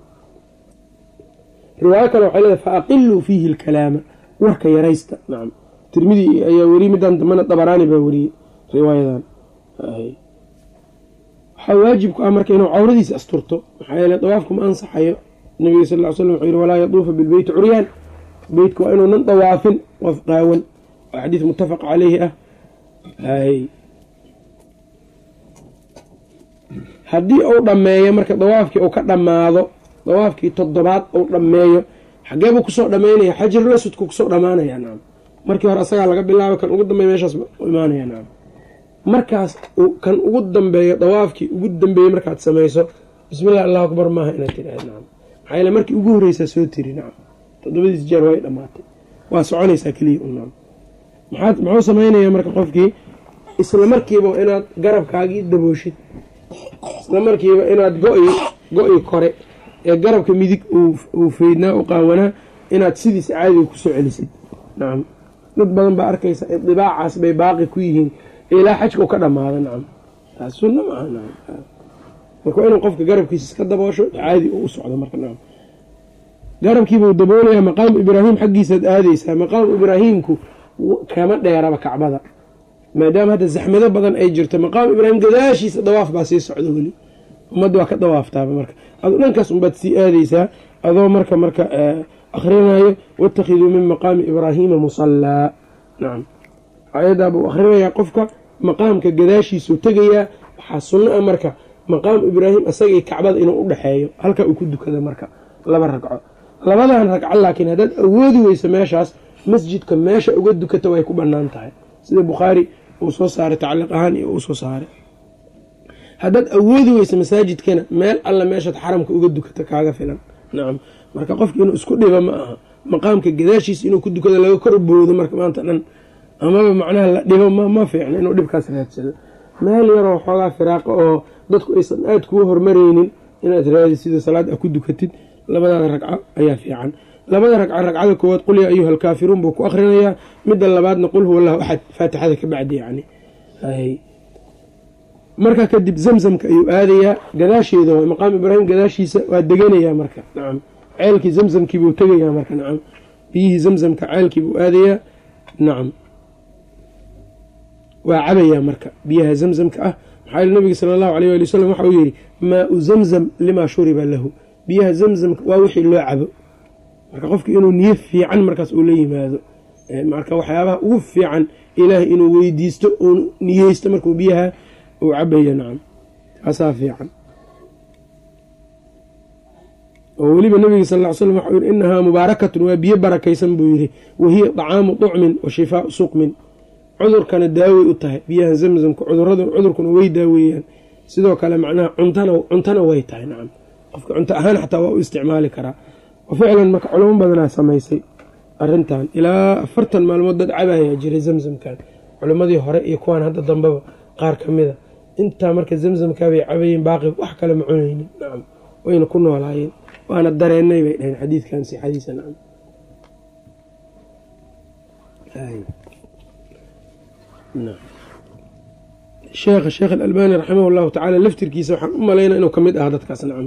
riwaayo kale waxay leedahay fa aqiluu fiihi alkalaama warka yaraysta nacam tirmidi ayaa weriyey midaan dambana dabaraani baa weriyey riwaayadan waxaa waajib ku ah marka inuu cawradiisa asturto maxaa yeele dawaafku ma ansaxayo nabiga sal ly slam wuxuu yihi walaa yaduufa bilbeyti curyaan beytka waa inuunan dawaafin qof qaawan waa xadiis muttafaq caleyhi ah haddii uu dhammeeyo marka dawaafkii uu ka dhammaado dawaafkii toddobaad uu dhammeeyo xageebuu kusoo dhammaynaya xajarul aswadku kusoo dhammaanaya nacam markii hore asagaa laga bilaabo kan ugu dambeeya meeshaas u imaanaya nacam markaas kan ugu dambeeyo dawaafkii ugu dambeeyey markaad samayso bismillahi allahu akbar maaha inaad tiraahd nacam maxaa yeele markii ugu horreysaa soo tiri nacam toddobadiis jeer way dhammaatay waa soconaysaa keliya un nacam maxaad muxuu samaynayaa marka qofkii isla markiiba inaad garabkaagii dabooshid isla markiiba inaad go-i go-i kore ee garabka midig uu feydnaa u qaawanaa inaad sidiisa caadiga kusoo celisid nacam dad badan baa arkaysa idibaacaas bay baaqi ku yihiin ilaa xajka u ka dhamaado nacam taas sunna maaha nacam marka waa inuu qofka garabkiisa iska daboosho caadi uu u socdo marka nacam garabkiibuu daboolayaa maqaamu ibraahim xaggiisaad aadeysaa maqaamu ibraahiimku kama dheeraba kacbada maadaama hadda zaxmado badan ay jirto maqaamu ibraahim gadaashiisa dawaaf baa sii socda weli ummadda waa ka dawaaftaaba marka adu dhankaas unbaad sii aadeysaa adoo marka marka akrinayo waittakhiduu min maqaami ibraahiima musallaa nacam ayadaa buu akhrinayaa qofka maqaamka gadaashiisuu tegayaa waxaa sunno ah marka maqaamu ibraahim isagii kacbada inuu u dhexeeyo halkaa uu ku dukada marka laba ragco labadan ragco laakiin haddaad awoodi weyso meeshaas masjidka meesha uga dukata way ku bannaan tahay sida bukhaari uu soo saaray tacliiq ahaan iyo uu soo saaray haddaad awoodi weyso masaajidkana meel alla meeshaad xaramka uga dukata kaaga filan nacam marka qofki inuu isku dhiba ma aha maqaamka gadaashiisa inuu ku dukado laga kor boodo marka maanta dhan amaba macnaha la dhibo ma fiicno inuu dhibkaas raadsado meel yaroo xoogaa firaaqa oo dadku aysan aada kuga hormareynin inaad raadi sida salaad a ku dukatid labadaada ragco ayaa fiican labada ragco ragcada koowaad qul yaa ayuha alkaafiruun buu ku akrinayaa midda labaadna qul huwa allahu axad faatixada ka bacdi yani markaa kadib zamzamka ayuu aadayaa gadaasheeda waa maqaam ibraahim gadaashiisa waa deganayaa marka nacam ceelkii zamzamkiibuu tegayaa marka nacam biyihii zamzamka ceelkiibuu aadayaa nacam waa cabayaa marka biyaha zamzamka ah maxaa yili nabiga sala allahu alayh ali wasalam waxa uu yihi maa-u zamzam limaa shuriba lahu biyaha zamzamka waa wixii loo cabo marka qofki inuu niyo fiican markaas uu la yimaado marka waxyaabaha ugu fiican ilaahay inuu weydiisto uu niyeysto markuu biyaha uu cabayo nacam taasaa fiican oo weliba nabiga sal ly slam waxau yihi inahaa mubaarakatun waa biyo barakaysan buu yihi wahiya dacaamu ducmin wa shifaau suqmin cudurkana daawey u tahay biyaha zamzamka cudurada cudurkuna way daaweeyaan sidoo kale macnaha cuntana cuntana way tahay nacam qofka cunto ahaan xataa waa u isticmaali karaa oo ficlan marka culamo badanaa samaysay arintan ilaa afartan maalmood dad cabayaa jiray zamzamkan culimmadii hore iyo kuwaan hadda dambeba qaar ka mida intaa marka zamzamkaabay cabayeen baaqi wax kale ma cunaynin nacam wayna ku noolaayeen waana dareennay bay dhaheen xadiidkan sixadiisa nacam sheekha sheekh alalbani raximah llahu tacaala laftirkiisa waxaan u malaynaa inuu ka mid ahaa dadkaas nacam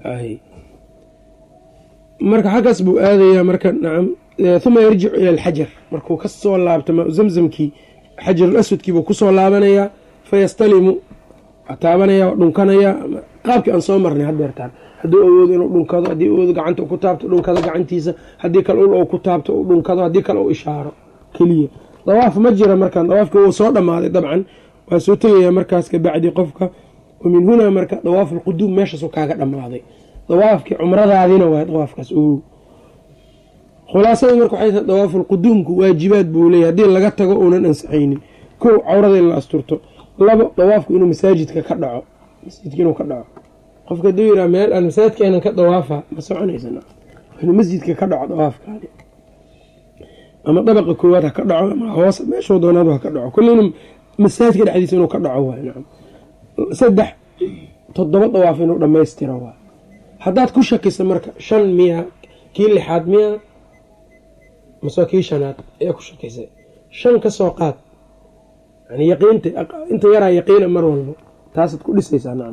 marka xaggaas buu aadayaa marka nacam uma yarjicu ila alxajar markuu ka soo laabto maa zamzamkii xajarul aswadkiibuu kusoo laabanayaa fayastalimu taabanaya dhunkanayaa qaabkii aan soo marnay hadeertaan hadduu awoodo inuu dhunkado haddii awoodo gacanta ku taabto dhunkado gacantiisa haddii kale ul ku taabto u dhunkado haddii kale u ishaaro keliya dawaaf ma jira markaan dawaafka wuu soo dhammaaday dabcan waa soo tegayaa markaas kabacdi qofka wa min hunaa marka dawaaf alquduum meeshaasu kaaga dhammaaday dawaafkii cumradaadina waa dawaafkaas ogow khulaasada marka waxay tahay dawaafulquduumku waajibaad buu leeyahy haddii laga tago uunan ansaxaynin kow cawrada in la asturto labo dawaafku inuu masaajidka ka dhaco masjidka inuu ka dhaco qofka haduu yiraa meel aan masaajidkeenan ka dawaafa ma soconaysa inuu masjidka ka dhaco dawaafkaani ama dabaqa koowaad ha ka dhaco ama hoos meeshoo doonaadu ha ka dhaco kullina masaajidka dhexdiisa inuu ka dhaco waay nacam saddex toddoba dawaaf inuu dhammaystiro waay haddaad ku shakisa marka shan miya kii lixaad miya mase kii shanaad ayaa ku shakisay shan ka soo qaad yani yaqiinta inta yaraa yaqiina mar walbo taasaad ku dhisaysaa nacam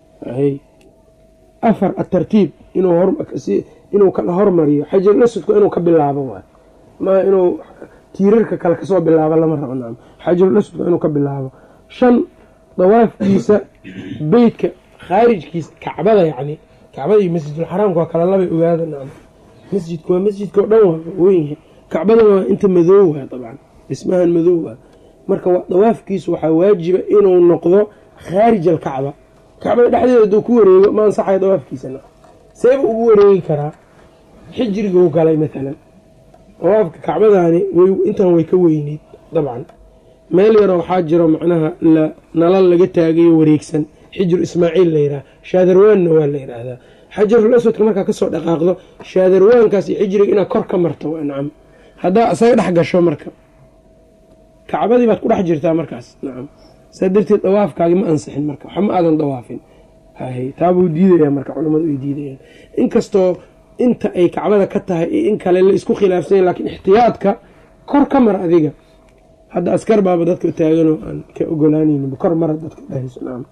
afar atartiib inuu kala hormariyo xajarul aswadku inuu ka bilaabo waay ma inuu tiirarka kale kasoo bilaabo lama rabo nacam xajarul aswadku inuu ka bilaabo shan dawaafkiisa beytka khaarijkiisa kacbada yacni kacbada iyo masjidulxaraamka waa kala labay ogaada nacam masjidku waa masjidka o dhan waa weynyahay kacbadana waa inta madoow waa dabcan dhismahan madoow ah marka dawaafkiisu waxaa waajiba inuu noqdo khaarij alkacba kacbada dhexdeeda haduu ku wareego ma ansaxayo dawaafkiisa na seeba ugu wareegi karaa xijriguu galay maalan dawaafka kacbadaani intan way ka weyneyd dabcan meel yaroo waxaa jiro macnaha nalal laga taagayo wareegsan xijru ismaaciil la yidhaha shaadarwaanna waa la yidhaahdaa xajarul aswadka markaa kasoo dhaqaaqdo shaadarwaankaas iyo xijriga inaad kor ka marto waa nacam haddaa isaga dhex gasho marka kacbadii baad ku dhex jirtaa markaas nacam saa darteed dawaafkaagi ma ansixin marka waxa ma aadan dawaafin taabuu diidaya marka culamadu ay diidayaan inkastoo inta ay kacbada ka tahay iyo in kale la isku khilaafsanya lakiin ixtiyaadka kor ka mar adiga hadda askar baaba dadka taaganoo aan ka ogolaanaynin kor mara dadka dhahayso nacam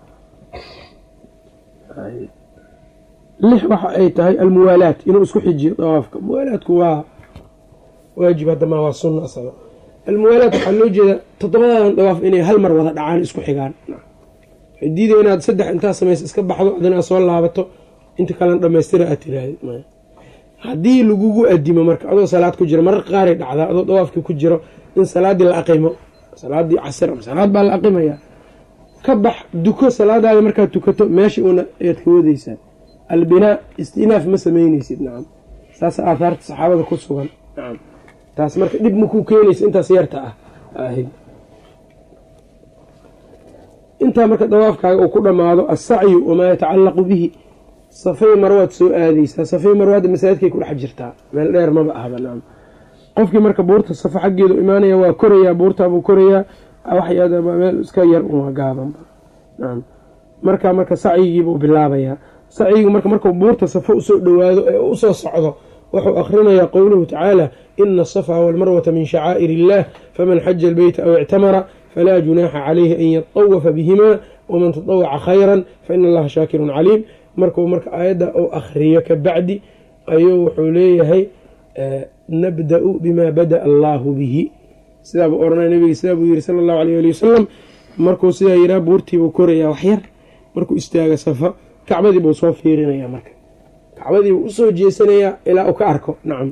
lix waxa ay tahay almuwaalaat inuu isku xijiyo dawaafka muwaalaadku waa waajib haddama waa sunna asaga almuwaalaat waxaa loo jeedaa toddobadan dawaaf inay hal mar wada dhacaan isku xigaan waxay diidaya inaad saddex intaa samaysa iska baxdo adina aad soo laabato inta kalena dhamaystira aad tiraahd haddii lagugu adimo marka adoo salaad ku jiro marar qaaray dhacdaa adoo dawaafkii ku jiro in salaaddii la aqimo salaadii casir ama salaad baa la aqimaya ka bax duko salaadaada markaad tukato meesha una ayaad ka wadeysaa albinaa istinaaf ma sameyneysid nacam saas aathaarta saxaabada ku sugan nacam taas marka dhib makuu keenaysa intaas yarta ah intaa marka dawaafkaaga uu ku dhammaado assacyu wamaa yatacallaqu bihi safay marwaad soo aadeysaa safay marwaadda masaajidkay ku dhex jirtaa meel dheer maba ahba nacam qofkii marka buurta safo xaggeedu imaanaya waa korayaa buurtaabuu korayaa meel iska yar uma gaabanba nacam marka marka sacyigiibuu bilaabayaa sacyigu marka markuu buurta safo usoo dhowaado ee usoo socdo wuxuu akhrinayaa qowluhu tacaala ina asafa walmarwata min shacaa'ir illah faman xaja albeyta aw ictamara falaa junaaxa calayhi an yatawafa bihimaa waman tatawaca khayran faina allaha shaakirun caliim markuu marka aayadda uu akhriyo ka bacdi ayuu wuxuu leeyahay nabda-u bimaa bada'a allaahu bihi sidaabuu oranaya nabiga sidaa buu yihi sala allahu aleyh ali wasalam markuu sidaa yihaa buurtiibuu korayaa waxyar markuu istaaga safa kacbadii buu soo fiirinaya marka kacbadiibuu usoo jeesanayaa ilaa uu ka arko nacam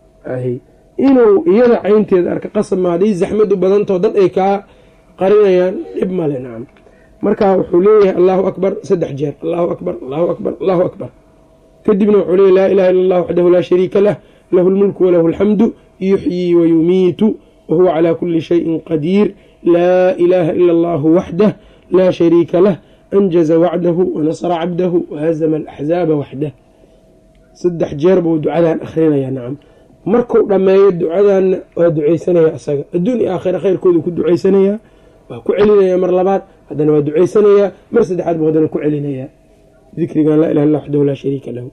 inuu iyada caynteeda arka qasab ma hadday zaxmadu badantao dad ay kaa qarinayaan dhib male nacam marka wuxuu leeyahay allahu akbar saddex jeer allahu akbar allahu akbar allahu akbar kadibna wuxuu leeyahy laa ilaha illa allah waxdahu laa shariika lah lahu lmulku walahu alxamdu yuxyii wayumiitu wahuwa calaa kuli shayin qadiir laa ilaaha ila allahu waxdah laa shariika lah anjaza wacdahu wanasra cabdahu wahazama alaxzaaba waxdah saddex jeer buu ducadan akhrinayaa nacam markuu dhammeeyo ducadanna waa duceysanaya isaga adduun iyo aakhira khayrkoodu ku duceysanayaa waa ku celinaya mar labaad haddana waa duceysanayaa mar saddexaad buu haddana ku celinayaa dikrigan laa ilaha illa waxdahu laa shariika lahu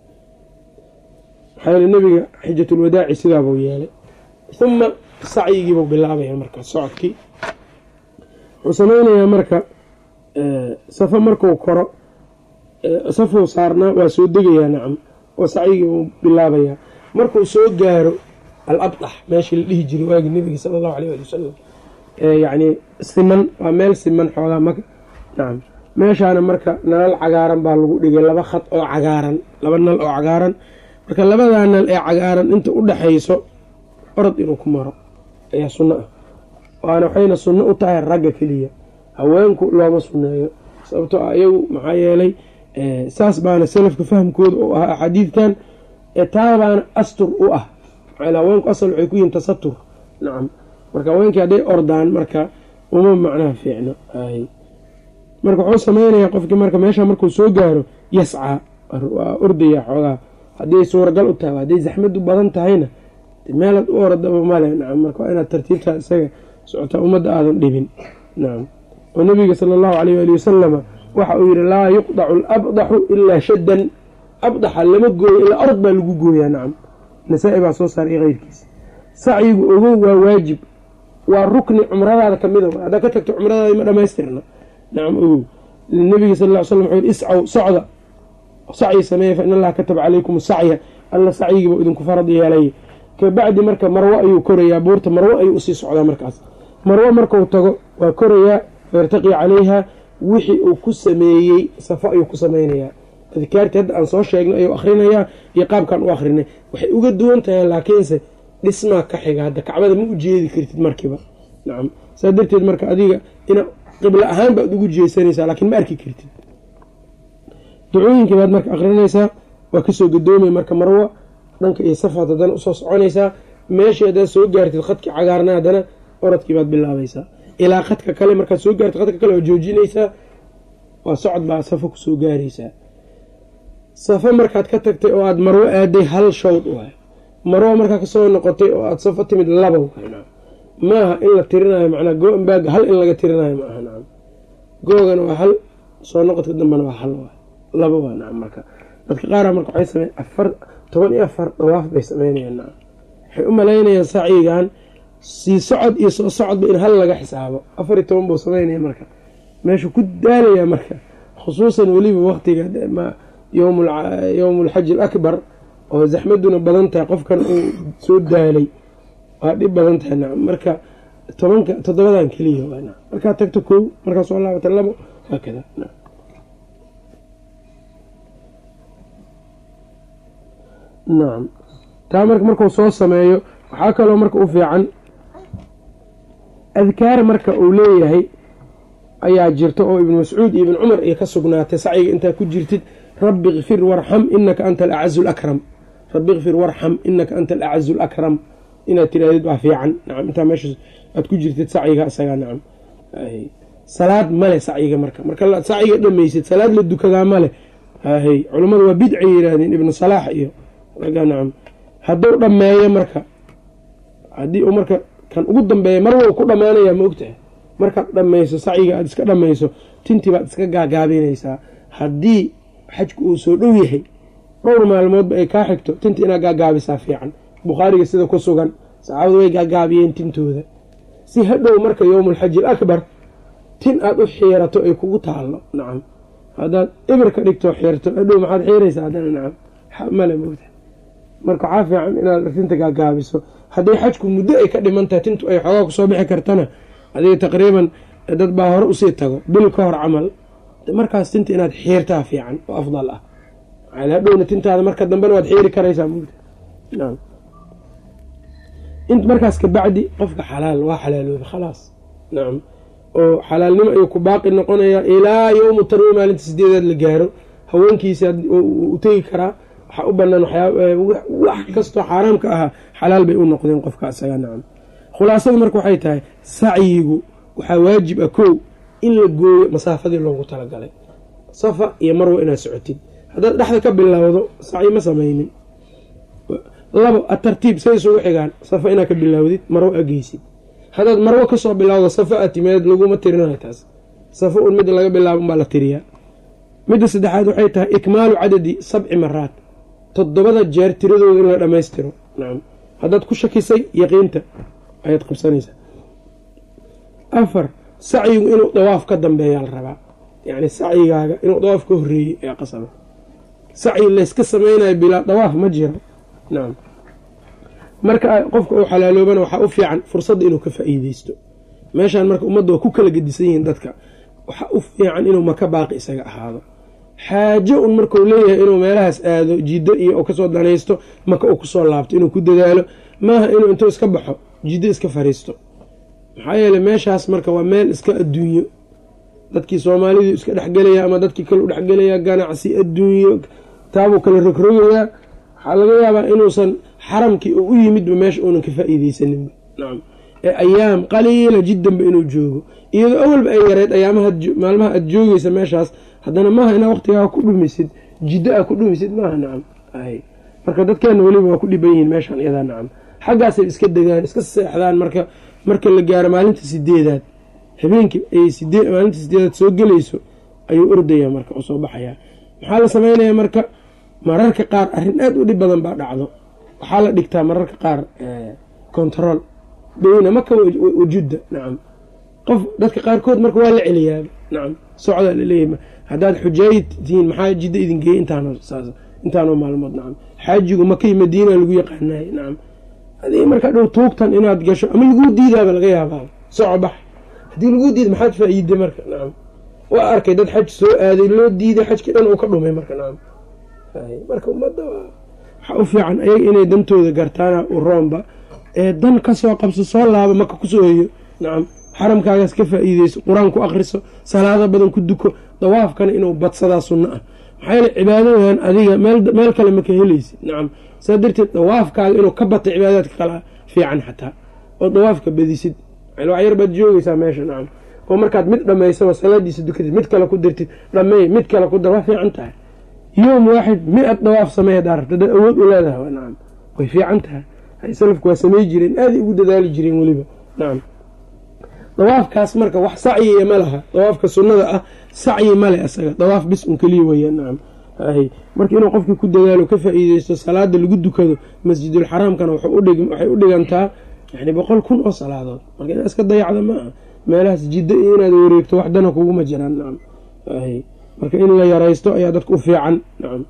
maxaa yeele nabiga xijatulwadaaci sidaabuu yeelay uma sacyigiibuu bilaabaya marka socodkii wuxuu sameynayaa marka safo markuu koro safuu saarnaa waa soo degayaa nacam oo sacyigii buu bilaabayaa markuu soo gaaro al abdax meeshii la dhihi jiray waagii nabiga sala allahu aleyh ali wasalam yacni siman waa meel siman xoogaa maka nacam meeshaana marka nalal cagaaran baa lagu dhigay laba khad oo cagaaran laba nal oo cagaaran marka labadaa nal ee cagaaran inta u dhexayso orod inuu ku maro ayaa sunno ah waana waxayna sunno u tahay ragga keliya haweenku looma sunneeyo sababtoo ah iyagu maxaa yeelay saas baana salafka fahamkooda u ahaa axaadiidkan taabaana astur u ah maxaa haweenku asal waxay ku yihiin tasatur nacam marka haweenkii hadday ordaan marka uma macnaha fiicno marka wuxuu sameynayaa qofkii marka meesha markuu soo gaaro yascaa waa ordaya xoogaa hadday suuragal u tahay hadday zaxmadu badan tahayna meelaad u oradaba male nacam marka waa inaad tartiibtaa isaga socotaa ummadda aadan dhibin nacam oo nabiga sala allahu alayh waali wasalama waxa uu yihi laa yuqdacu alabdaxu ilaa shaddan abdaxa lama gooyo ilaa orod baa lagu gooyaa nacam nasaa-i baa soo saaray iyo keyrkiisa sacyigu ogow waa waajib waa rukni cumradaada kamida haddaa ka tagto cumradaada ma dhamaystirna nacam ogow nabiga sal ll ly slam wuxuu yihi iscaw socda sacyi sameeya fa in allaha kataba calaykum sacya alla sacyigiiba idinku farad yeelay kabacdi marka marwo ayuu korayaa buurta marwo ayuu usii socdaa markaas marwo markuu tago waa korayaa fayrtaqii calayha wixii uu ku sameeyey safo ayuu ku sameynayaa adkaartii hadda aan soo sheegnay ayuu akhrinayaa iyo qaabkaan u akrinay waxay uga duwan tahay laakiinse dhismaa ka xiga hadda kacbada ma u jeedi kartid markiiba nacam saa darteed marka adiga ina qiblo ahaan baad ugu jeesanaysaa laakiin ma arki kartid ducooyinkii baad marka akrinaysaa waa kasoo gadoomay marka marwo dhanka iyo safaad haddana usoo soconaysaa meeshii haddaad soo gaartid khadkii cagaarna haddana oradkii baad bilaabaysaa ilaa khadka kale markaad soo gaartid khadka kale waa joojinaysaa waa socod baa safo kusoo gaaraysaa safo markaad ka tagtay oo aada marwo aaday hal shawd waay marwo markaa kasoo noqotay oo aada safo timid laba waay maaha in la tirinayo macnaa go-anbaag hal in laga tirinayo maaha nacam googana waa hal soo noqodka dambena waa hal waay laba waa nacam marka dadka qaara marka waxay sameyn afar toban iyo afar dawaaf bay sameynayaan nacam waxay u malaynayaan sacyigan sii socod iyo soo socodba in hal laga xisaabo afar iyo toban buu sameynaya marka meeshuu ku daalaya marka khusuusan weliba waqtiga yowm alxaji alakbar oo zaxmaduna badan tahay qofkan uu soo daalay waa dhib badan tahay nacam marka tobanka toddobadan keliya waa nacam markaad tagto kow markaad soo laabata labo haakada nacam nacam taa marka markuu soo sameeyo waxaa kaloo marka u fiican adkaar marka uu leeyahay ayaa jirta oo ibnu mascuud iyo ibn cumar iyo ka sugnaatay sacyiga intaa ku jirtid rabbi kfir warxam inaka anta alacazu lakram rabbi kfir warxam inaka anta alacazu lakram inaad tirahdid waa fiican nacam intaa meesha aad ku jirtid sacyiga isagaa nacam salaad male sacyiga marka marka sacyiga dhamaysid salaad la dukadaa male hay culammadu waa bidcay yihaahdeen ibnu salaax iyo raga nacam hadduu dhammeeyo marka haddii uu marka kan ugu dambeeya mar wou ku dhammaanayaa ma ogtahay markaad dhammayso sacyiga aada iska dhammayso tintii baad iska gaagaabinaysaa haddii xajku uu soo dhow yahay dhowr maalmoodba ay kaa xigto tinta inaad gaagaabisaa fiican bukhaariga sida ku sugan saxaabadu way gaagaabiyeen tintooda si hadhow marka yowmulxaji alakbar tin aada u xiirato ay kugu taallo nacam haddaad ibir ka dhigto xiirto hadhow maxaad xiiraysaa haddana nacam male mogta marka waxaa fiican inaad tinta gaagaabiso haddii xajku muddo ay ka dhiman tahay tintu ay xoogaa kusoo bixi kartana adiga taqriiban dad baa hore usii tago bil ka hor camal markaas tinta inaad xiirtaa fiican oo afdal ah hadhowna tintaada marka dambena waad xiiri karaysaa mugta int markaas kabacdi qofka xalaal waa xalaalooba khalaas nacam oo xalaalnimo ayuu ku baaqi noqonayaa ilaa yowmu tarwi maalinta sideedaad la gaaro haweenkiisa u tegi karaa waxaa u banaan wax kastoo xaaraamka ahaa xalaal bay u noqdeen qofka isaga nacam khulaasada marka waxay tahay sacyigu waxaa waajib ah kow in la gooyo masaafadii loogu talagalay safa iyo marwa inaad socotid haddaad dhexda ka bilowdo sacyi ma samaynin labo atartiib say isugu xigaan safa inaad ka bilowdid marwo ageysid haddaad marwo kasoo bilowdo safa aad timaad laguma tirinayo taas safa un midda laga bilaabo unbaa la tiriyaa midda saddexaad waxay tahay ikmaalu cadadi sabci maraat toddobada jeer tiradooda in la dhammaystiro nacam haddaad ku shakisay yaqiinta ayaad qabsanaysaa afar sacyigu inuu dawaaf ka dambeeyaa la rabaa yacni sacyigaaga inuu dawaaf ka horreeyey ee qasaba sacyi layska sameynayo bilaa dawaaf ma jiro nacam marka qofka uu xalaaloobana waxaa u fiican fursadda inuu ka faa-iideysto meeshaan marka ummadda waa ku kala gedisan yihiin dadka waxaa u fiican inuu maka baaqi isaga ahaado xaajo un markuu leeyahay inuu meelahaas aado jiddo iyo u kasoo danaysto maka uu kusoo laabto inuu ku dadaalo maaha inuu intuu iska baxo jiddo iska fariisto maxaa yeeley meeshaas marka waa meel iska adduunyo dadkii soomaalidu iska dhexgelaya ama dadkii kale u dhexgelaya ganacsi adduunyo taabuu kala rogrogayaa waxaa laga yaabaa inuusan xaramkii u yimidba meesha uunan ka faa-iideysaninba nacam ee ayaam qaliila jiddanba inuu joogo iyadoo awalba ay yareyd ayaamaha maalmaha aada joogeysa meeshaas haddana maaha inaa waqtigaa ku dhumisid jiddo aa ku dhumisid maaha nacam ay marka dadkeena weliba waa ku dhiban yihiin meeshaan iyadaa nacam xaggaasay iska degaan iska seexdaan marka marka la gaaro maalinta sideedaad habeenkii ay sidee maalinta sideedaad soo gelayso ayuu ordaya marka oo soo baxayaa maxaa la sameynaya marka mararka qaar arrin aada u dhib badan baa dhacdo waxaa la dhigtaa mararka qaar control beyna maka wajudda nacam qof dadka qaarkood marka waa la celiyaa nacam socdaa laleeyahy haddaad xujaayid tihiin maxaa jidda idin geeyey intaano saas intaanoo maalmood nacam xaajigu makay madiina lagu yaqaanaay nacam hadii markaa dhow tuugtan inaad gasho ama laguu diidaaba laga yaabaa soco bax haddii laguu diida maxaad faa-iiday marka nacam waa arkay dad xaj soo aaday loo diiday xajkii dhan uu ka dhumay marka nacam marka ummadda waxaa u fiican ayaga inay dantooda gartaana u roomba ee dan kasoo qabso soo laabo maka kusoo hoyo nacam xaramkaagaas ka faa-iideyso qur-aan ku akriso salaado badan ku duko dawaafkana inuu badsadaa sunno ah maxaa yeele cibaadadan adiga meel kale maka helaysid nacam saa darteed dawaafkaaga inuu ka batay cibaadaadka kala fiican xataa oo dawaafka badisid wax yar baad joogeysaa meesha nacam oo markaad mid dhammaysaba salaadiisa dukatid mid kale ku dirtid dhameey mid kale ku dar waa fiican tahay yowm waaxid mi-ad dawaaf samey hadaa rabta dad awood u leedahay nacam way fiican tahay salafku waa samey jireen aaday ugu dadaali jireen weliba nacam dawaafkaas marka wax sacyiya ma laha dawaafka sunnada ah sacyi male isaga dawaaf bis un keliya weya nacam marka inuu qofkii ku dadaalo ka faa-iideysto salaada lagu dukado masjidulxaraamkana waxay u dhigantaa yani boqol kun oo salaadood marka inaad iska dayacda ma aha meelahaas jidda iyo inaad wareegto waxdana kuguma jiraan nacam marka in la yaraysto ayaa dadka u fiican nacam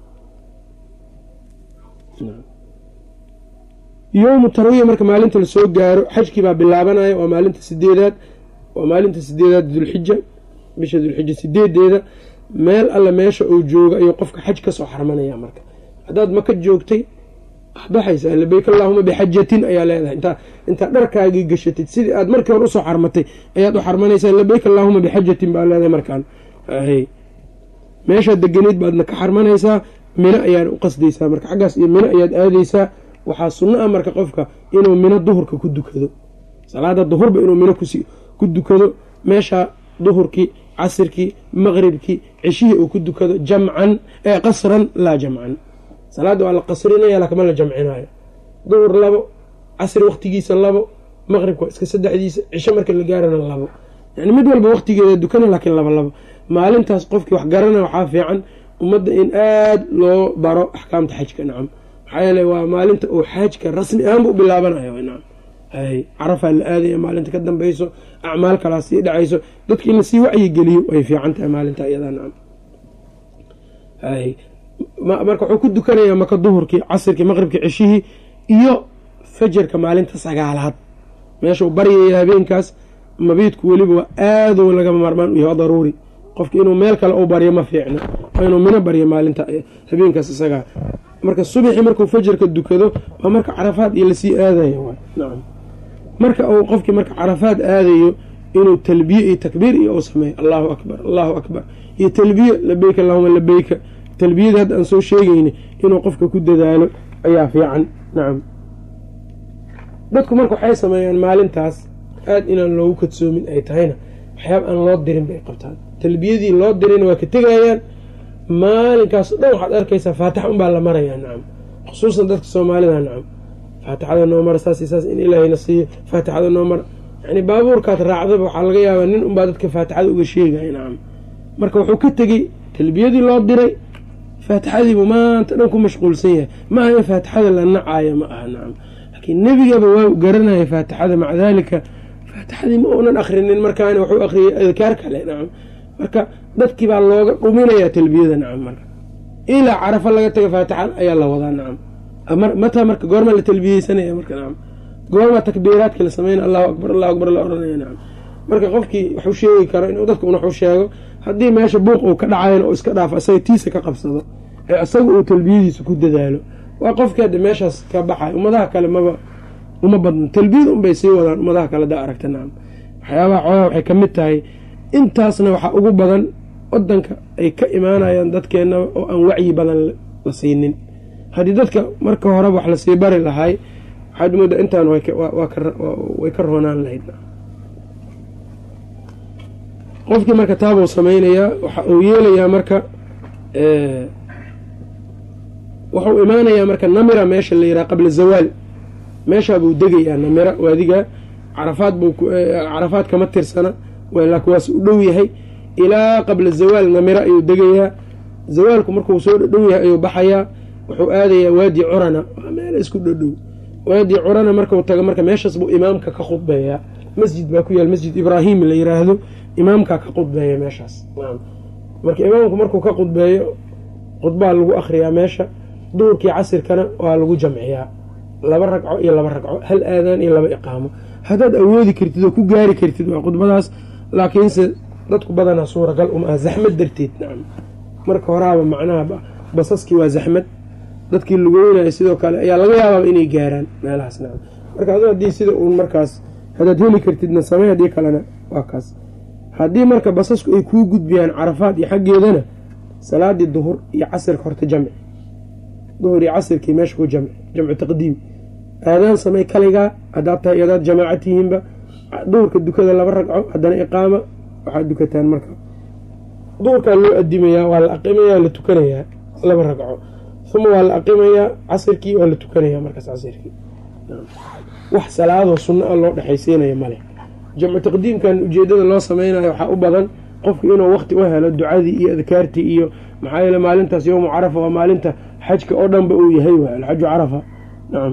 yowmu tarwiya marka maalinta lasoo gaaro xajkii baa bilaabanaya waa maalinta sideedaad waa maalinta sideedaad dulxija bisha dulxija sideedeeda meel alla meesha uu jooga ayuu qofka xaj kasoo xarmanaya marka haddaad maka joogtay baxaysaa labeyk allaahuma bixajatin ayaa leedahay intaa intaad dharkaagii gashatid sidii aad markii hore usoo xarmatay ayaad u xarmanaysaa labeyk allaahuma bixajatin baa leedahay markaan meeshaad deganayd baadna ka xarmanaysaa mino ayaad u qasdaysaa marka xaggaas iyo mino ayaad aadaysaa waxaa sunno ah marka qofka inuu mino duhurka ku dukado salaada duhurba inuu mino ku dukado meesha duhurkii casirkii maqribkii ceshihii uu ku dukado jamcan ee qasran laa jamcan salaadda waa la qasrinaya lakama la jamcinayo duhur labo casri waqtigiisa labo maqribka waa iska saddexdiisa cisho marka la gaarana labo yani mid walba waqtigeeda dukana laakiin laba labo maalintaas qofkii wax garana waxaa fiican ummadda in aada loo baro axkaamta xajka nacam maxaa yeele waa maalinta uu xaajka rasmi ahaanba u bilaabanayo nacam hay carafaa la aadaya maalinta ka dambeyso acmaal kalaa sii dhacayso dadka in lasii wacyigeliyo way fiican tahay maalinta iyadaa nacam hay marka wuxuu ku dukanayaa maka duhurkii casirkii maqribkii ceshihii iyo fajarka maalinta sagaalaad meeshau baryaya habeenkaas mabiidku weliba waa aadou lagama maarmaan u yahay waa daruuri qofka inuu meel kale u baryo ma fiicno waa inuu mino baryo maalinta habeenkaas isagaa marka subaxii markuu fajarka dukado waa marka carafaad iyo lasii aadayo nacam marka uu qofkii marka carafaad aadayo inuu talbiye iyo takbiir iyo u sameeyo allahu akbar allahu akbar iyo talbiye labeyka allahuma labeyka talbiyada hadda aan soo sheegayni inuu qofka ku dadaalo ayaa fiican nacam dadku marka waxay sameeyaan maalintaas aada inaan loogu kadsoomin ay tahayna waxyaaba aan loo dirin bay qabtaan talbiyadii loo dirina waa ka tegayaan maalinkaas dhan waxaad arkaysaa faatix unbaa la marayaa nacam khusuusan dadka soomaalida nacam faatixada noo mara saas saas in ilaahayna siiyo faatixada noo mara yani baabuurkaad raacdaba waxaa laga yaabaa nin unbaa dadka faatixada uga sheegaya nacam marka wuxuu ka tegey talbiyadii loo diray faatixadiibu maanta dhan ku mashquulsan yahay ma aha in faatixada la nacaayo ma aha nacam laakiin nebigaba waa garanaya faatixada maca daalika faatixadii ma uunan akrinin markaana wuxuu akriyay adkaar kale nacam marka dadkii baa looga dhuminayaa talbiyada nacam marka ilaa carafa laga taga faatixa ayaa la wadaa nacam mataa marka goorma la talbiyeysanaya marka nacam goorma takbiiraadka la sameynaya allahu akbar allahu akbar la oranaya nacam marka qofkii waxu sheegi karo inuu dadka un waxu sheego haddii meesha buuq uu ka dhacayna oo iska dhaafo isaga tiisa ka qabsado ee isaga uu talbiyadiisa ku dadaalo waa qofkii hadda meeshaas ka baxay ummadaha kale maba uma badno talbiyada unbay sii wadaan ummadaha kale da aragta nacam waxyaabaha xoogaa waxay ka mid tahay intaasna waxaa ugu badan wadanka ay ka imaanayaan dadkeennaba oo aan wacyi badan la siinin haddii dadka marka horeba wax lasii bari lahay waxaad moodaa intaan way ka roonaan lahayd qofkii marka taabuu sameynayaa waxa uu yeelayaa marka wuxuu imaanayaa marka namira meesha la yiraha qabla zawaal meeshaabuu degayaa namira waadigaa carafaad buu carafaad kama tirsana laakiwaas u dhow yahay ilaa qabla zawaal namira ayuu degayaa zawaalku markuu soo dhow yahay ayuu baxayaa wuxuu aadayaa waadi curana waa meel isku dhodhow waadi curana markuu tago marka meeshaas buu imaamka ka khudbeeyaa masjid baa ku yaal masjid ibraahim la yiraahdo imaamkaa ka khudbeeya meeshaas marka imaamku markuu ka khudbeeyo khudbaa lagu akhriyaa meesha duhurkii casirkana waa lagu jamciyaa laba ragco iyo laba ragco hal aadaan iyo laba iqaamo haddaad awoodi kartid oo ku gaari kartid waa khudbadaas laakiinse dadku badanaa suuragal uma ah zaxmad darteed nacam marka horaaba macnaha basaskii waa zaxmad dadkii lugoynaya sidoo kale ayaa laga yaabaaba inay gaaraan meelahaas nacam marka adu haddii sida uun markaas haddaad heli kartidna samey haddii kalena waa kaas haddii marka basasku ay kuu gudbiyaan carafaad iyo xaggeedana salaadii duhur iyo casirka horta jamci duhur iyo casirkii meesha ku jamci jamcu taqdiim aadaan samey kaligaa haddaad tahay adaad jamaaca tihiinba duhurka dukada laba ragco haddana iqaama waxaad dukataan marka duhurkaa loo adimayaa waa la aqimayaa la tukanayaa laba ragco uma waa la aqimayaa casirkii waa la tukanayaa markaas casirkii wax salaadoo sunno a loo dhexaysiinaya male jamcu taqdiimkan ujeedada loo sameynayo waxaa u badan qofku inuu waqti u helo ducadii iyo adkaartii iyo maxaa yeele maalintaas yowmu carafa waa maalinta xajka oo dhanba uu yahay waay alxaju carafa nacam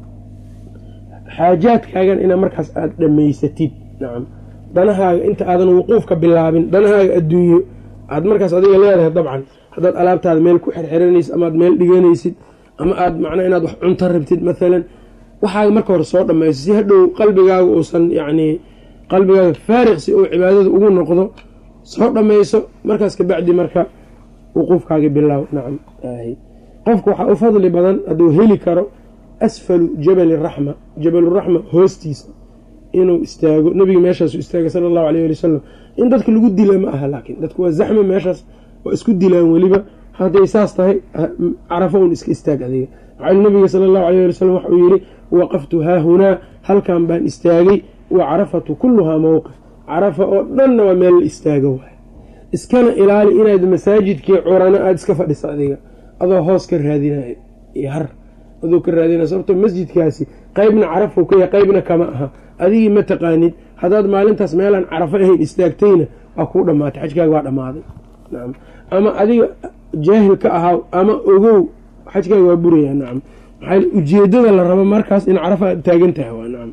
xaajaadkaagan ina markaas aada dhammaysatid nacam danahaaga inta aadan wuquufka bilaabin danahaaga adduunyo aad markaas adiga leedahay dabcan haddaad alaabtaada meel ku xerxeranaysid ama aad meel dhiganaysid ama aad macnaa inaad wax cunto rabtid maalan waxaaga marka hore soo dhammayso si hadhow qalbigaaga uusan yacnii qalbigaaga faariq si uu cibaadada ugu noqdo soo dhammayso markaas kabacdi marka wuquufkaagi bilaaw nacam qofku waxaa u fadli badan hadduu heli karo asfalu jabali raxma jabaluraxma hoostiisa inuu istaago nabiga meeshaasu istaagay sala allahu alayh ali wasalam in dadka lagu dila ma aha laakiin dadku waa zaxma meeshaas waa isku dilaan weliba hadday saas tahay carafo un iska istaag adiga maxaa nabiga sala allahu alayh ali wasalam waxauu yidhi waqaftu haahunaa halkan baan istaagay wa carafatu kulluhaa mowqif carafa oo dhanna waa meel la istaago waay iskana ilaali inaad masaajidkii curano aada iska fadhisa adiga adoo hoos ka raadinayo iyo har adoo ka raadinaya sababtoo masjidkaasi qeybna carafou ka yahay qeybna kama aha adigii ma taqaanid haddaad maalintaas meelaan carafo ahayn istaagtayna waa kuu dhammaatay xajkaaga waa dhammaaday nacam ama adiga jaahil ka ahaa ama ogow xajkaaga waa burayaa nacam maxaa ujeedada la rabo markaas in carafa aad taagan tahay waa nacam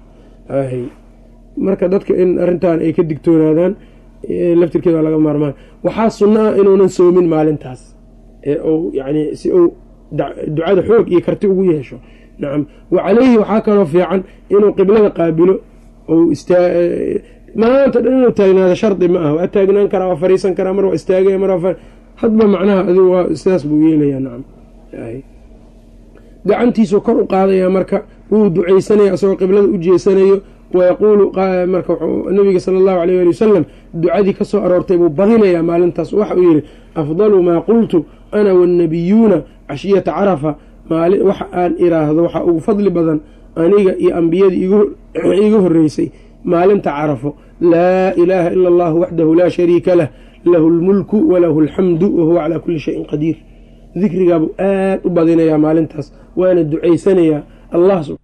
marka dadka in arrintan ay ka digtoonaadaan laftirkeeda waa laga maarmaan waxaa sunno ah inuunan soomin maalintaas ee uu yani si uu ducada xoog iyo karti ugu yeesho nacam wa caleyhi waxaa kaloo fiican inuu qiblada qaabilo ou maanta dhan inuu taagnaado shardi ma ah waa taagnaan karaa waa fariisan karaa mar waa istaagaya mar waa hadba macnaha adigu waa sidaas buu yeelayaa nacam gacantiisuu kor u qaadaya marka wuu ducaysanaya asagoo qiblada u jeesanayo wayaquulu marka nabiga sala allahu alayh ali wasalam ducadii kasoo aroortay buu badinayaa maalintaas waxa uu yihi afdalu maa qultu ana wannabiyuuna cashiyata carafa waxa aan iraahdo waxaa ugu fadli badan aniga iyo ambiyadii iiga horeysay maalinta carafo laa ilaaha ila allahu waxdahu laa shariika lah lahu lmulku walahu alxamdu wahuwa calaa kuli shayin qadiir dikrigaabuu aad u badinayaa maalintaas waana ducaysanayaa allah